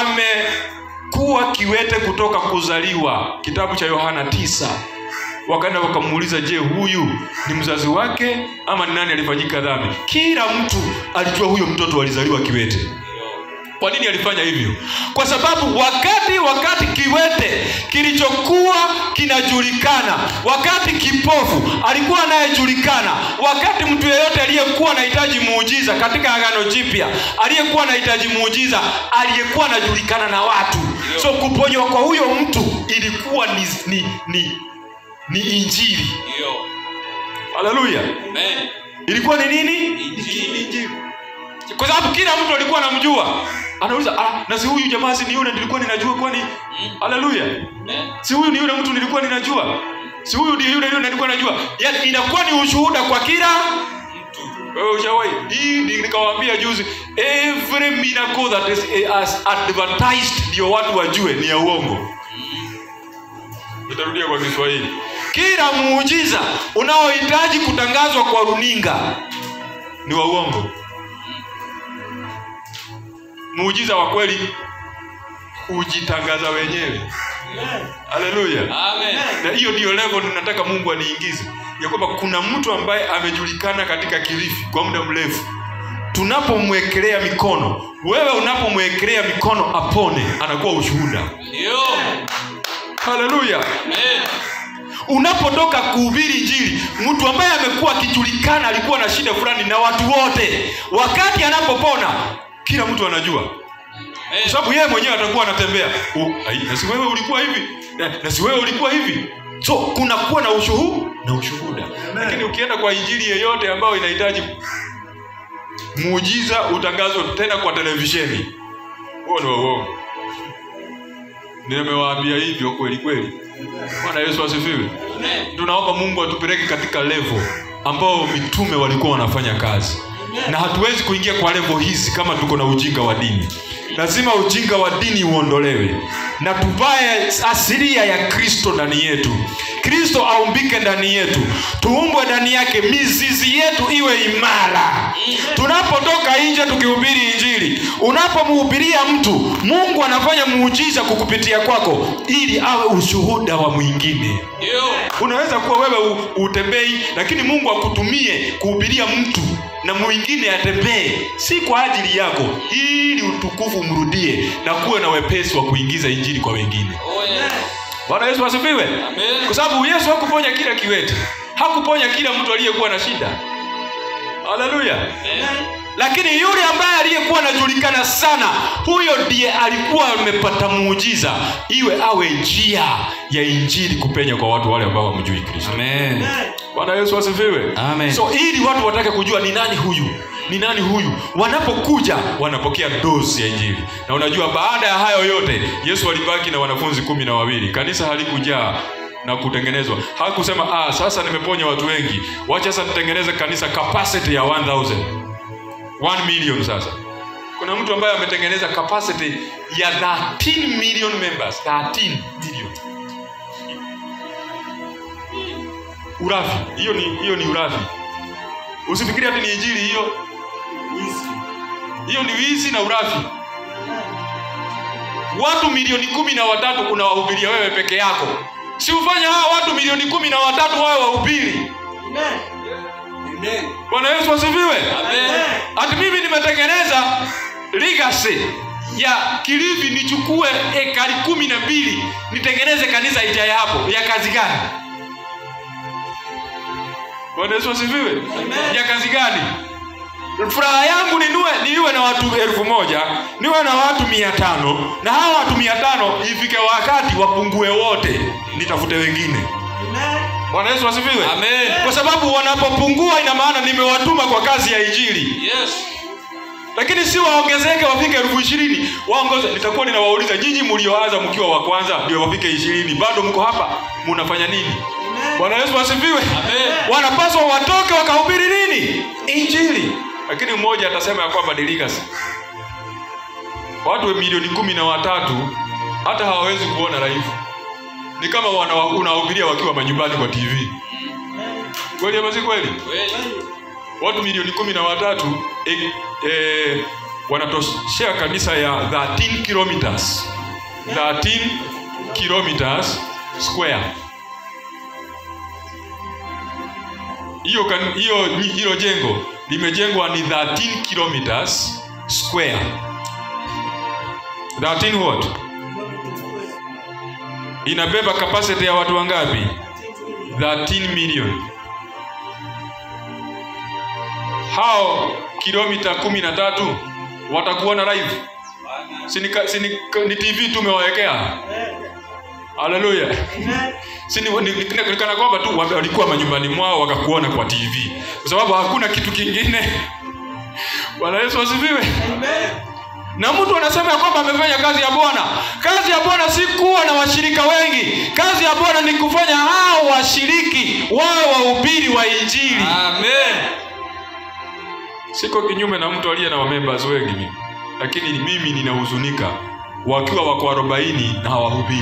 amekuwa kiwete kutoka kuzaliwa kitabu cha yohana tisa wakaenda wakamuuliza je huyu ni mzazi wake ama ni nani alifanyika dhambi kila mtu alijua huyo mtoto alizaliwa kiwete kwa nini alifanya hivyo kwa sababu wakati wakati kiwete kilichokuwa kinajulikana wakati kipofu alikuwa anayejulikana wakati mtu yeyote aliyekuwa anahitaji muujiza katika agano jipya aliyekuwa anahitaji muujiza aliyekuwa anajulikana na watu so kuponywa kwa huyo mtu ilikuwa ni, ni, ni, ni injili Ndio. haleluya Amen. ilikuwa ni nini Injili. Injili. kwa sababu kila mtu alikuwa anamjua anauliza "Ah, na si huyu jamaa si ni yule nilikuwa ninajua kwani haleluya Amen. si huyu ni yule mtu nilikuwa ninajua si huyu ndiye yule yule nilikuwa najua yaani inakuwa ni ushuhuda kwa kila wewe ushawahi hii ni- nikawaambia juzi every miracle that is eh, as advertised ndio watu wajue ni ya uongo nitarudia kwa kiswahili kila muujiza unaohitaji kutangazwa kwa runinga ni wa uongo muujiza wa kweli hujitangaza wenyewe haleluya Amen. na hiyo ndiyo level ninataka mungu aniingize ya kwamba kuna mtu ambaye amejulikana katika kilifi kwa muda mrefu tunapomwekelea mikono wewe unapomwekelea mikono apone anakuwa ushuhuda Ndio. haleluya Amen. unapotoka kuhubiri njiri mtu ambaye amekuwa akijulikana alikuwa na shida fulani na watu wote wakati anapopona kila mtu anajua kwa Amen. sababu yeye mwenyewe atakuwa anatembea U- ai, na si wewe ulikuwa hivi na, na si wewe ulikuwa hivi so kunakuwa na ushuhuda na ushuhuda lakini ukienda kwa injili yeyote ambayo inahitaji muujiza utangazwe tena kwa televisheni huo ni wa uongo nimewaambia hivyo kweli kweli bwana yesu asifiwe Amen. tunaomba mungu atupeleke katika levo ambao mitume walikuwa wanafanya kazi na hatuwezi kuingia kwa levo hizi kama tuko na ujinga wa dini lazima ujinga wa dini uondolewe na tuvae asilia ya kristo ndani yetu kristo aumbike ndani yetu tuumbwe ndani yake mizizi yetu iwe imara tunapotoka nje tukihubiri injili unapomhubiria mtu mungu anafanya muujiza kukupitia kwako ili awe ushuhuda wa mwingine Ndio. unaweza kuwa wewe u- utembei lakini mungu akutumie kuhubiria mtu na mwingine atembee si kwa ajili yako ili utukufu umrudie na kuwe na wepesi wa kuingiza injili kwa wengine Oh, yes. bwana yesu asifiwe Amen. kwa sababu yesu hakuponya kila kiwete hakuponya kila mtu aliyekuwa na shida haleluya Amen. lakini yule ambaye aliyekuwa anajulikana sana huyo ndiye alikuwa amepata muujiza iwe awe njia ya injili kupenya kwa watu wale ambao wamjui kristo Amen. bwana yesu asifiwe Amen. so ili watu watake kujua ni nani huyu ni nani huyu wanapokuja wanapokea dozi ya injili na unajua baada ya hayo yote yesu alibaki na wanafunzi kumi na wawili kanisa halikujaa na kutengenezwa hakusema ah, sasa nimeponya watu wengi wacha sasa nitengeneze kanisa capacity ya 1000 1 million sasa kuna mtu ambaye ametengeneza capacity ya 13 million members 13 million urafi hiyo ni hiyo ni urafi usifikiri hati ni injili hiyo hiyo ni wizi na urafi watu milioni kumi na watatu unawahubiria wewe peke yako si ufanye hawa watu milioni kumi na watatu wawe wahubiri bwana yesu asifiwe Amen. hati mimi nimetengeneza legacy ya kilifi nichukue ekari kumi na mbili nitengeneze kanisa ijaye hapo ya kazi gani bwana yesu asifiwe ya kazi gani furaha yangu ninue niwe na watu elfu moja niwe na watu mia tano na hawa watu mia tano ifike wakati wapungue wote nitafute wengine bwana yesu asifiwe Amen. kwa sababu wanapopungua ina maana nimewatuma kwa kazi ya injili Yes. lakini si waongezeke wafike elfu ishirini waongoze nitakuwa ninawauliza nyinyi mlioanza mkiwa wa kwanza ndio wafike ishirini bado mko hapa munafanya nini bwana yesu asifiwe Amen. wanapaswa watoke wakahubiri nini injili lakini mmoja atasema ya kwamba ni legacy watu milioni kumi na watatu hata hawawezi kuona live ni kama wana- unawahubiria wakiwa manyumbani kwa tv kweli ama si kweli Kweli. watu milioni kumi na watatu e, e, wanatoshea kanisa ya 13 kilometers 13 kilometers square hiyo kan- hiyo hilo jengo limejengwa ni 13 kilometers square 13 what inabeba capacity ya watu wangapi 13 million hao kilomita kumi na tatu watakuwa na live si ni, si ni, ni tv tumewawekea haleluya si ni, ni, ni, ni kana kwamba tu wame- walikuwa manyumbani mwao wakakuona kwa tv kwa sababu hakuna kitu kingine bwana yesu asifiwe na mtu anasema ya kwamba amefanya kazi ya bwana kazi ya bwana si kuwa na washirika wengi kazi ya bwana ni kufanya hao washiriki wawe wahubiri wa injili amen siko kinyume na mtu aliye na wamembers wengi mimi lakini mimi ninahuzunika wakiwa wako arobaini na hawahubiri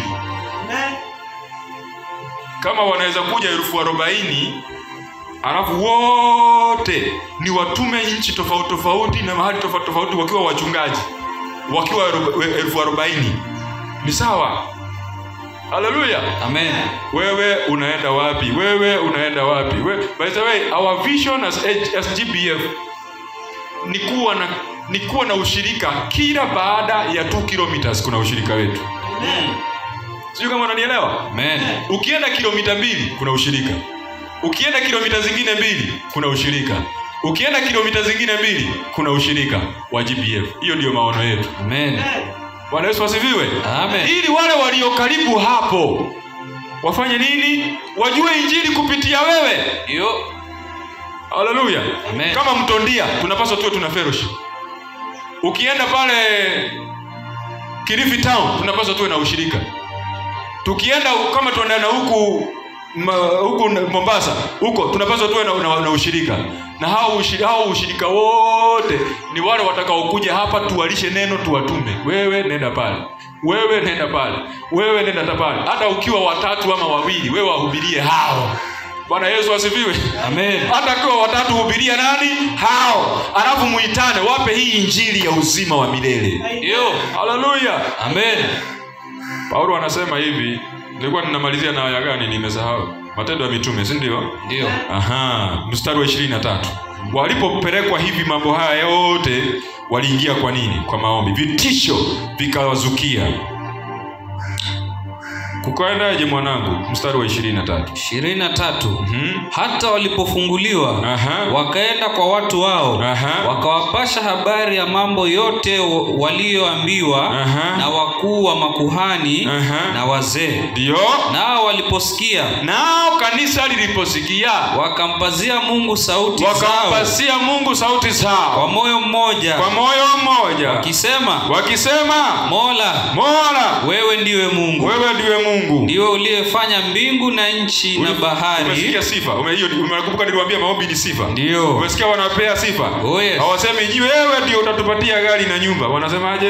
kama wanaweza kuja elfu arobaini alafu wote ni watume nchi tofauti tofauti na mahali tofauti tofauti wakiwa wachungaji wakiwa aroba- elfu arobaini ni sawa haleluya amen wewe unaenda wapi wewe unaenda wapi we, by the way our vision as, as gbf ni kuwa na ni kuwa na ushirika kila baada ya 2 kilometers kuna ushirika wetu sijui kama unanielewa amen ukienda kilomita mbili kuna ushirika ukienda kilomita zingine mbili kuna ushirika ukienda kilomita zingine mbili kuna ushirika wa gbf hiyo ndiyo maono yetu amen bwana yesu asifiwe Amen. ili wale walio karibu hapo wafanye nini wajue injili kupitia wewe yo haleluya Amen. kama mtondia tunapaswa tuwe tuna fellowship ukienda pale kilifi town tunapaswa tuwe na ushirika tukienda kama tuendana huku ma, huku na- mombasa huko tunapaswa tuwe na, na, na ushirika na hao ushirika, hao ushirika wote ni wale watakaokuja hapa tuwalishe neno tuwatume wewe nenda pale wewe nenda pale wewe nenda ta pale hata ukiwa watatu ama wawili wewe wahubirie hao bwana yesu asifiwe amen hata akiwa watatu hubiria nani hao alafu muitane wape hii injili ya uzima wa milele yo haleluya amen paulo anasema hivi nilikuwa ninamalizia na aya gani nimesahau matendo ya mitume si ndio ndio aha mstari wa ishirini na tatu walipopelekwa hivi mambo haya yote waliingia kwa nini kwa maombi vitisho vikawazukia kukaendaje mwanangu mstari wa ishirini na tatu ishirini na tatu Mhm. hata walipofunguliwa Aha. wakaenda kwa watu wao Aha. wakawapasha habari ya mambo yote wa- walioambiwa Aha. na wakuu wa makuhani Aha. na wazee ndiyo nao waliposikia nao kanisa liliposikia wakampazia mungu sauti zao wakampasia mungu sauti kwa zao moyo mmoja kwa moyo mmoja wakisema wakisema mola mola wewe ndiwe mungu wewe ndiwe mungu ndiwe uliyefanya mbingu na nchi na bahari umesikia sifa Ume- hiyo umekumbuka niliwaambia maombi ni sifa Ndiyo. umesikia wanapea sifa Oh, yes. hawasemi ji wewe ndio utatupatia gari na nyumba wanasemaje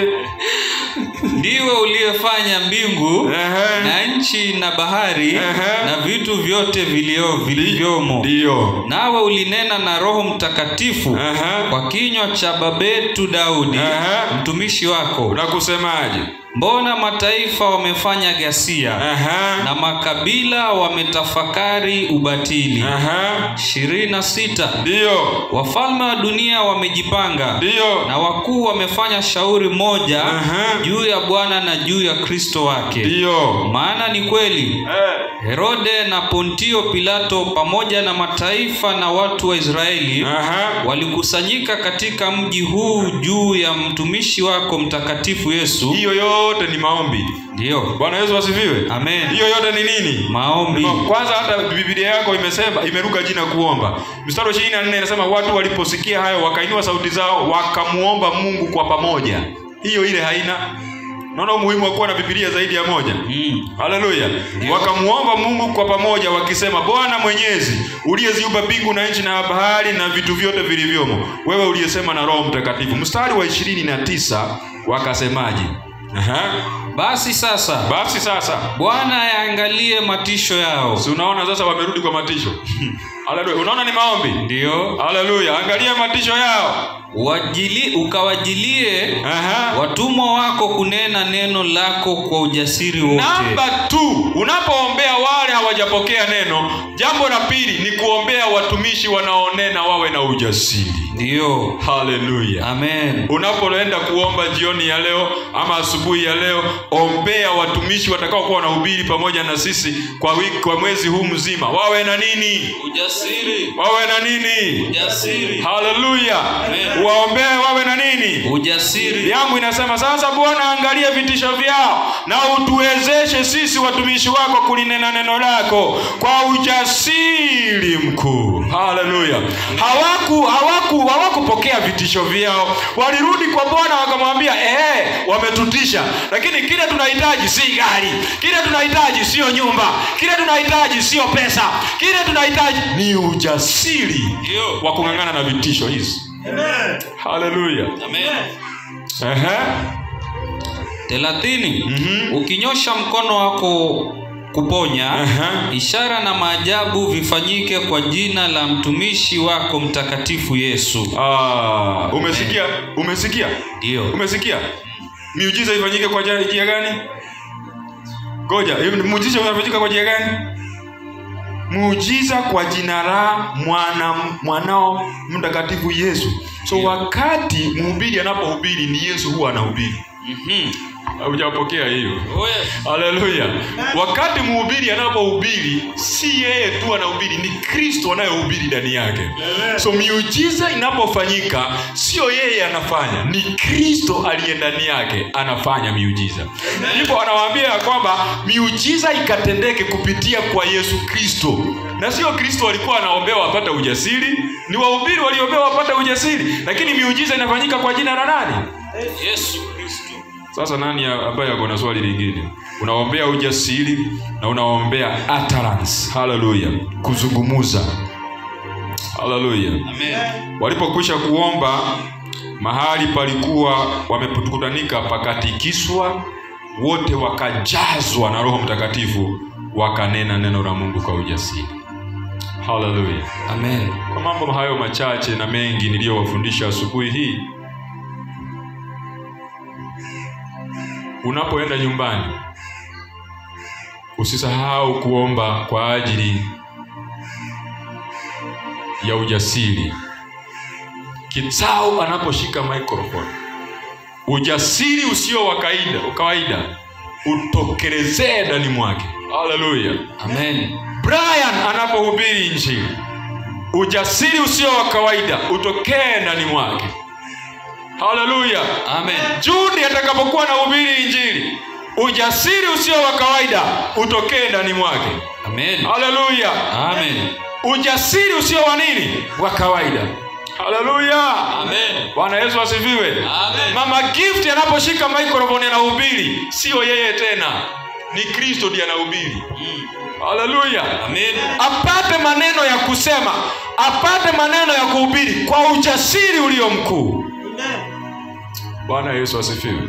ndiwe uliyefanya mbingu Ehe. na nchi na bahari Ehe. na vitu vyote vilio vilivyomo ndiyo nawe ulinena na roho mtakatifu Ehe. kwa kinywa cha babetu daudi Ehe. mtumishi wako na kusemaje mbona mataifa wamefanya ghasia Aha. na makabila wametafakari ubatili Aha. ishirini na sita ndiyo wafalme wa dunia wamejipanga ndiyo na wakuu wamefanya shauri moja Aha. juu ya bwana na juu ya kristo wake ndiyo maana ni kweli Eh. herode na pontio pilato pamoja na mataifa na watu wa israeli Aha. walikusanyika katika mji huu juu ya mtumishi wako mtakatifu yesu hiyo yote ni maombi ndiyo bwana yesu asifiwe Amen. hiyo yote ni nini maombi No, kwanza hata biblia yako imesema imeruka jina kuomba mstari wa ishirini na nne inasema watu waliposikia hayo wakainua sauti zao wakamuomba mungu kwa pamoja hiyo ile haina naona umuhimu wa kuwa na bibilia zaidi ya moja mm. haleluya wakamuomba mungu kwa pamoja wakisema bwana mwenyezi uliyeziumba mbingu na nchi na bahari na vitu vyote vilivyomo wewe uliyesema na roho mtakatifu mstari wa ishirini na tisa wakasemaje Aha. basi sasa basi sasa bwana yaangalie matisho yao si unaona sasa wamerudi kwa matisho haleluya unaona ni maombi ndiyo haleluya angalia matisho yao Wajili, ukawajilie Aha. watumwa wako kunena neno lako kwa ujasiri wote namba t unapoombea wale hawajapokea neno jambo la pili ni kuombea watumishi wanaonena wawe na ujasiri ndiyo haleluya amen unapoenda kuomba jioni ya leo ama asubuhi ya leo ombea watumishi watakaokuwa wanahubiri pamoja na sisi kwa wiki, kwa mwezi huu mzima wawe na nini ujasiri wawe na nini ujasiri haleluya Amen. waombee wawe na nini ujasiri yangu inasema sasa bwana angalia vitisho vyao na utuwezeshe sisi watumishi wako kulinena neno lako kwa ujasiri mkuu haleluya hawaku hawaku hawakupokea vitisho vyao walirudi kwa bwana wakamwambia ehe wametutisha lakini kile tunahitaji si gari kile tunahitaji siyo nyumba kile tunahitaji siyo pesa kile tunahitaji ni ujasiri Ndio. wa kung'ang'ana na vitisho hizi haleluya amen Ehe. thelathini Mhm. ukinyosha mkono wako kuponya Aha. ishara na maajabu vifanyike kwa jina la mtumishi wako mtakatifu yesu Ah, umesikia umesikia ndiyo umesikia miujiza ifanyike kwa njia njia gani ngoja hiyo muujiza unafanyika kwa njia gani muujiza kwa jina la mwana mwanao mtakatifu yesu so Ndio. wakati mhubiri anapohubiri ni yesu huwa anahubiri Mhm. haujapokea hiyo Oh, yes. haleluya wakati mhubiri anapohubiri si yeye tu anahubiri ni kristo anayehubiri ndani yake so miujiza inapofanyika sio yeye anafanya ni kristo aliye ndani yake anafanya miujiza hivyo anawaambia ya kwamba miujiza ikatendeke kupitia kwa yesu kristo na sio kristo alikuwa anaombewa wapate ujasiri ni wahubiri walioombewa wapate ujasiri lakini miujiza inafanyika kwa jina la nani yesu kristo sasa nani ya- ambaye ako na swali lingine unaombea ujasiri na unaombea utterance haleluya kuzungumuza haleluya amen walipokwisha kuomba mahali palikuwa wamekutanika pakatikiswa wote wakajazwa na roho mtakatifu wakanena neno la mungu kwa ujasiri haleluya amen kwa mambo hayo machache na mengi niliyowafundisha asubuhi hii unapoenda nyumbani usisahau kuomba kwa ajili ya ujasiri kitsao anaposhika microphone ujasiri usio wa kaida kawaida utokelezee ndani mwake haleluya amen brian anapohubiri injili ujasiri usio wa kawaida utokee ndani mwake haleluya amen juni atakapokuwa na hubiri injili ujasiri usio wa kawaida utokee ndani mwake amen haleluya amen ujasiri usio wa nini wa kawaida haleluya amen bwana yesu asifiwe Amen. mama gift anaposhika microphone anahubiri sio yeye tena ni kristo ndiye anahubiri haleluya amen apate maneno ya kusema apate maneno ya kuhubiri kwa ujasiri ulio mkuu bwana yesu asifiwe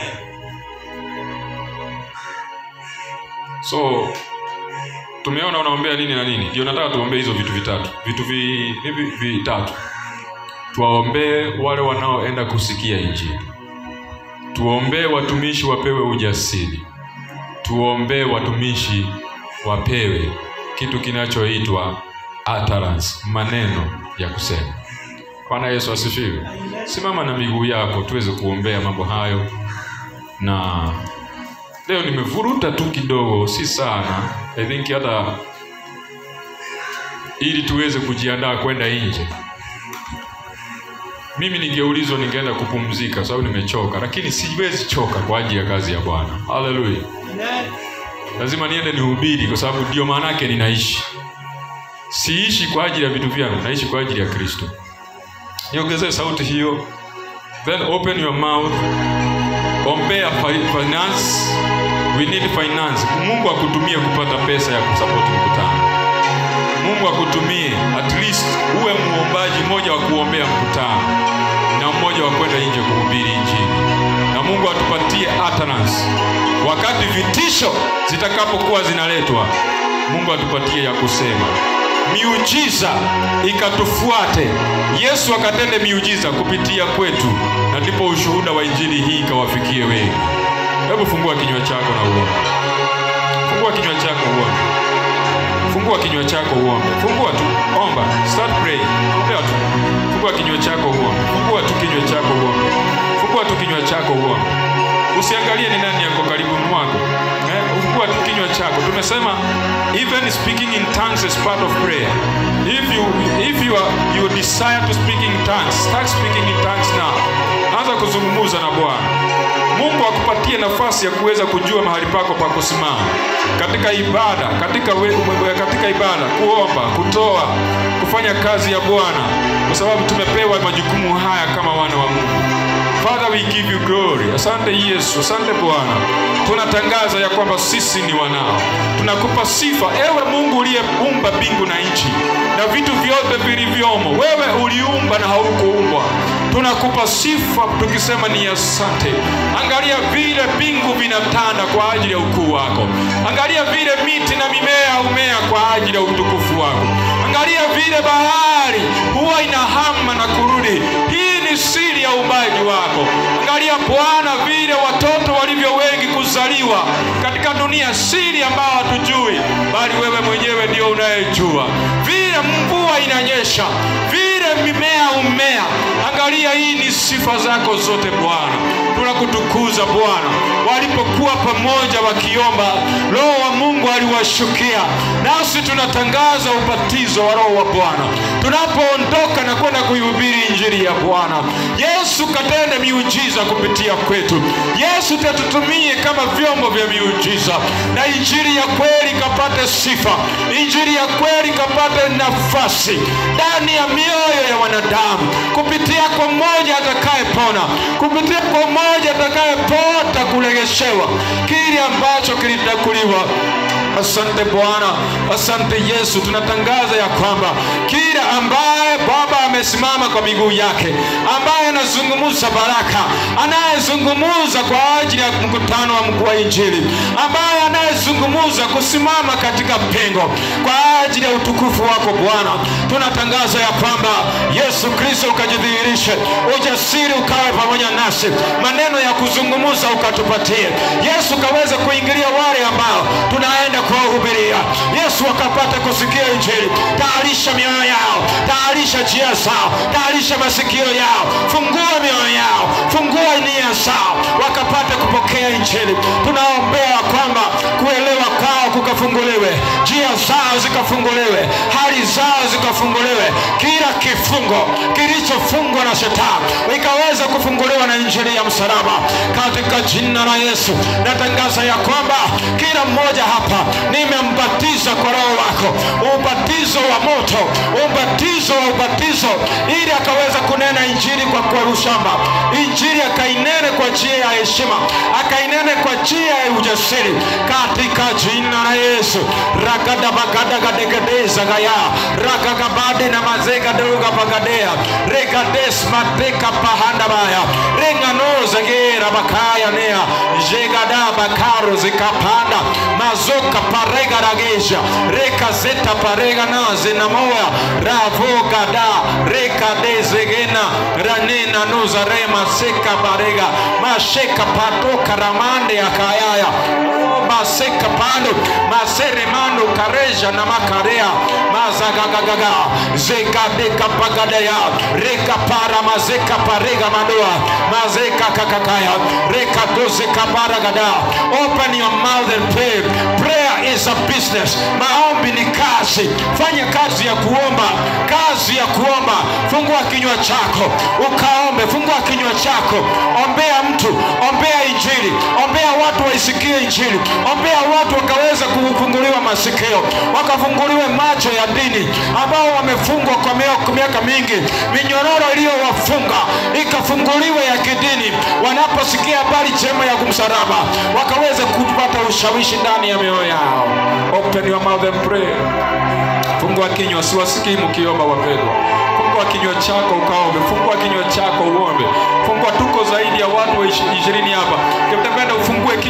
so tumeona unaombea nini na nini ndio nataka tuombee hizo vitu vitatu vitu vi, hivi vitatu tuwaombee wale wanaoenda kusikia injili tuombee watumishi wapewe ujasiri tuombee watumishi wapewe kitu kinachoitwa utterance maneno ya kusema bwana yesu asifiwe simama na miguu yako tuweze kuombea mambo hayo na leo nimevuruta tu kidogo si sana i think hata ili tuweze kujiandaa kwenda nje mimi ningeulizwa ningeenda kupumzika kwa sababu nimechoka lakini siwezi choka kwa ajili ya kazi ya bwana haleluya lazima niende nihubiri kwa sababu ndio maana yake ninaishi siishi kwa ajili ya vitu vyangu naishi kwa ajili ya kristo niongezee sauti hiyo then open your mouth ombea fi- finance we need finance mungu akutumie kupata pesa ya kusapoti mkutano mungu akutumie at least uwe muombaji mmoja wa kuombea mkutano na mmoja wa kwenda nje kuhubiri injili na mungu atupatie utterance wakati vitisho zitakapokuwa zinaletwa mungu atupatie ya kusema miujiza ikatufuate yesu akatende miujiza kupitia kwetu na ndipo ushuhuda wa injili hii ikawafikie wengi hebu fungua kinywa chako na uombe fungua kinywa chako uombe fungua kinywa chako uombe fungua tu omba start praying ombea tu fungua kinywa chako uombe fungua tu kinywa chako uombe fungua tu kinywa chako uombe usiangalie ni nani yako karibu mwako eh, fungua tu kinywa chako tumesema even speaking in tongues is part of prayer if you if you are, you desire to speak in tongues start speaking in tongues now anza kuzungumza na bwana mungu akupatie nafasi ya kuweza kujua mahali pako pa kusimama katika ibada katika, we, katika ibada kuomba kutoa kufanya kazi ya bwana kwa sababu tumepewa majukumu haya kama wana wa mungu Father, we give you glory. Asante Yesu, asante Bwana. Tunatangaza ya kwamba sisi ni wanao, tunakupa sifa ewe Mungu uliyeumba mbingu na nchi na vitu vyote vilivyomo. Wewe uliumba na haukuumbwa. Tunakupa sifa tukisema ni asante. Angalia vile mbingu vinatanda kwa ajili ya ukuu wako. Angalia vile miti na mimea humea kwa ajili ya utukufu wako. Angalia vile bahari huwa inahama na kurudi. Hii ni siri ya uumbaji wako. Angalia Bwana vile watoto walivyo wengi kuzaliwa katika dunia, siri ambayo hatujui, bali wewe mwenyewe ndio unayejua. Vile mvua inanyesha, vile mimea umea. Angalia, hii ni sifa zako zote Bwana. Tunakutukuza Bwana. Walipokuwa pamoja wakiomba, Roho wa Mungu aliwashukia, nasi tunatangaza ubatizo wa Roho wa Bwana tunapoondoka na kwenda kuihubiri injili ya Bwana. Yesu katende miujiza kupitia kwetu. Yesu tatutumie kama vyombo vya miujiza, na injili ya kweli kapate sifa, injili ya kweli kapate nafasi ndani ya mioyo ya wanadamu, kupitia kwa mmoja atakayepona, kupitia kwa mmoja atakayepota kuregeshewa kile ambacho kilitakuliwa. Asante Bwana, asante Yesu. Tunatangaza ya kwamba kila ambaye Baba amesimama kwa miguu yake, ambaye anazungumza baraka, anayezungumza kwa ajili ya mkutano wa mkuu wa Injili, ambaye anayezungumza kusimama katika pengo kwa ajili ya utukufu wako Bwana, tunatangaza ya kwamba Yesu Kristo ukajidhihirishe, ujasiri ukawe pamoja nasi, maneno ya kuzungumza ukatupatie. Yesu kaweze kuingilia wale ambao tunaenda kuwahubiria. Yesu wakapata kusikia Injili. Tayarisha mioyo yao, tayarisha njia zao, tayarisha masikio yao, fungua mioyo yao, fungua nia zao, wakapate kupokea Injili. Tunaombea kwamba kuelewa kwao kukafunguliwe, njia zao zikafunguliwe, hali zao zikafunguliwe, kila kifungo kilichofungwa na shetani ikaweza kufunguliwa na Injili ya msalaba katika jina la Yesu. Natangaza ya kwamba kila mmoja hapa nimembatiza kwa Roho wako, ubatizo wa moto, ubatizo wa ubatizo, ili akaweza kunena injili kwa kwa ushamba, injili akainene kwa njia ya heshima, akainene kwa njia ya ujasiri, katika jina la Yesu. ragada bagada gadegedeza gaya ragagabade na mazega doga bagadea regades mateka pahanda baya renganoza gera bakaya nea jegada bakaro zikapanda mazoka parega ragesha reka zeta parega naze na moya ravogada reka dezegena ranena nuza rema seka parega masheka patoka ramande akayaya maseka pando maseremando kareja na makarea mazagagagaga zekadeka pagadaya reka para mazeka parega madoa mazeka kakakaya reka dozeka paragada open your mouth and pray prayer is a business maombi ni kazi fanya kazi ya kuomba kazi ya kuomba fungua kinywa chako ukaombe fungua kinywa chako ombea mtu ombea injili ombea watu waisikie injili ombea watu wakaweza kufunguliwa masikio wakafunguliwe macho ya dini ambao wamefungwa kwa mio- miaka mingi minyororo iliyowafunga ikafunguliwe ya kidini wanaposikia habari njema ya kumsalaba wakaweza kupata ushawishi ndani ya mioyo yao open your mouth and pray fungua kinywa siwasikii mkiomba wapendwa fungua kinywa chako ukaombe fungua kinywa chako uombe fungua tuko zaidi ya watu wa ishi- ishirini hapa kitapenda ufungue kinywa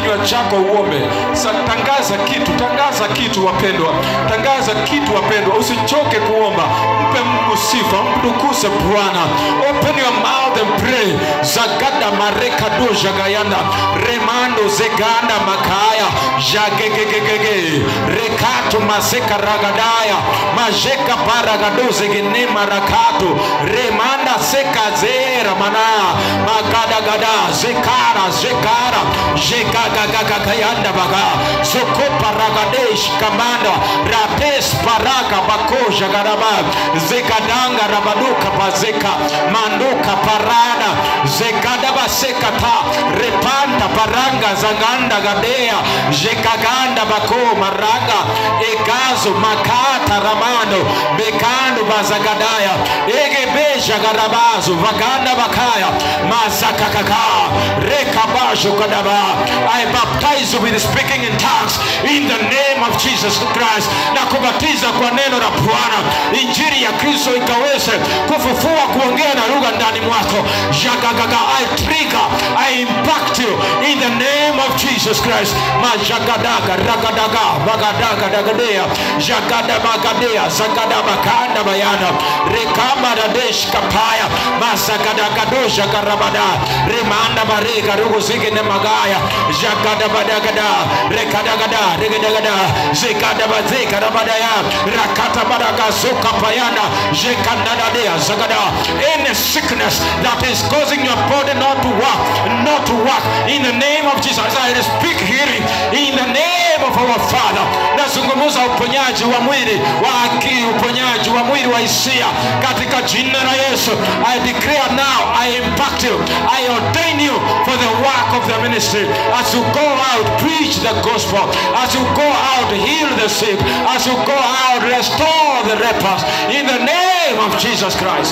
kinywa chako uombe Sa, tangaza kitu tangaza kitu wapendwa tangaza kitu wapendwa usichoke kuomba mpe mungu sifa mtukuze bwana open your mouth and pray zagada marekado jagayanda remando zeganda makaya jagegegegege rekato maseka ragadaya majeka paragado zegene marakato remanda seka zera mana magadagada zekara zekara jegagagagagayanda baga sokopa ragadesh kamanda rapes paraka bakoja garaba zekadanga rabaduka pazeka manduka parada zekadaba sekata repanta paranga zanganda gadea jekaganda bako maraga egazo makata ramando bekando bazagadaya egebeja garabazo vaganda bakaya mazakakaka rekabasho kadaba I baptize you with speaking in tongues in the name of Jesus Christ na kubatiza kwa neno la Bwana injili ya Kristo ikaweze kufufua kuongea na lugha ndani mwako jagagaga I trigger I impact you in the name of Jesus Christ majagadaga ragadaga bagadaga dagadea jagada bagadea zagada bakanda bayana rekama radesh kapaya mazagadagadoja karabada remanda barega rugo zigene magaya jagada badagada rekadagada regedagada zikada bazeka rabadaya rakata badaga zuka payana jekandadadea zagada any sickness that is causing your body not to work not to work in the name of Jesus I speak healing in the name of our Father nazungumza uponyaji wa mwili wa akili uponyaji wa mwili wa hisia katika jina la Yesu I declare now I impact you I ordain you for the work of the ministry as you go out preach the gospel as you go out heal the sick as you go out restore the lepers in the name of Jesus Christ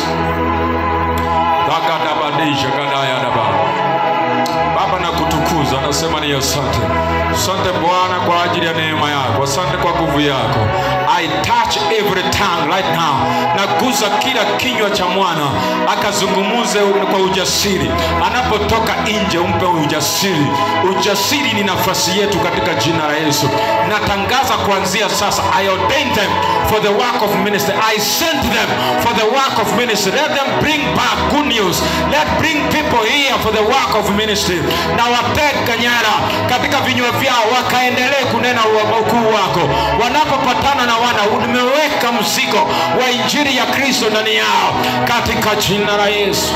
Dagadabadisha gadayadaba. Baba na kutukuza, nasema ni asante. Asante Bwana kwa ajili ya neema yako, asante kwa nguvu yako. I touch every tongue right now, naguza kila kinywa cha mwana akazungumuze kwa ujasiri, anapotoka nje umpe ujasiri. Ujasiri ni nafasi yetu katika jina la Yesu. Natangaza kuanzia sasa, I ordain them for the work of ministry. I sent them for the work of ministry. Let them bring back good news. Let bring people here for the work of ministry. Na wateka nyara katika vinywa vyao wakaendelee kunena wa- ukuu wako. Wanapopatana na wana, nimeweka mzigo wa injili ya Kristo ndani yao katika jina la Yesu.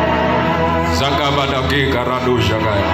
Zagabadagega radoshagaya.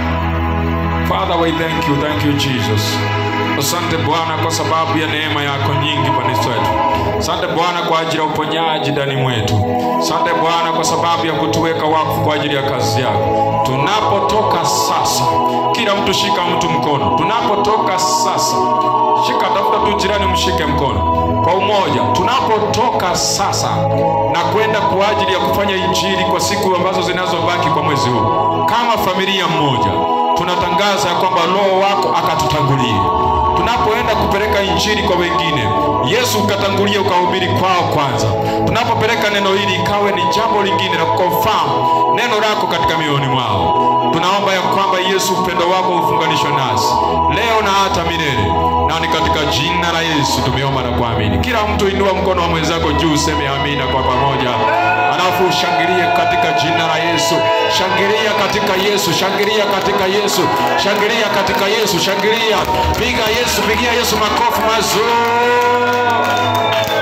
Father, we thank you, thank you Jesus. Asante Bwana kwa sababu ya neema yako nyingi kanisa wetu. Asante Bwana kwa ajili ya uponyaji ndani mwetu. Asante Bwana kwa sababu ya kutuweka wakfu kwa ajili ya kazi yako. Tunapotoka sasa, kila mtu shika mtu mkono. Tunapotoka sasa, shika, tafuta tu jirani, mshike mkono kwa umoja. Tunapotoka sasa na kwenda kwa ajili ya kufanya injili kwa siku ambazo zinazobaki kwa mwezi huu, kama familia mmoja tunatangaza ya kwamba roho wako akatutangulie tunapoenda kupeleka injili kwa wengine yesu ukatangulia ukahubiri kwao kwanza tunapopeleka neno hili ikawe ni jambo lingine la kukonfamu neno lako katika mioyoni mwao tunaomba ya kwamba yesu upendo wako ufunganishwe nasi leo na hata milele na ni katika jina la yesu tumeomba na kuamini kila mtu inua mkono wa mwenzako juu useme amina kwa pamoja alafu ushangilie katika jina la yesu shangilia katika yesu shangilia katika yesu shangilia katika yesu shangilia piga yesu pigia yesu makofi mazuri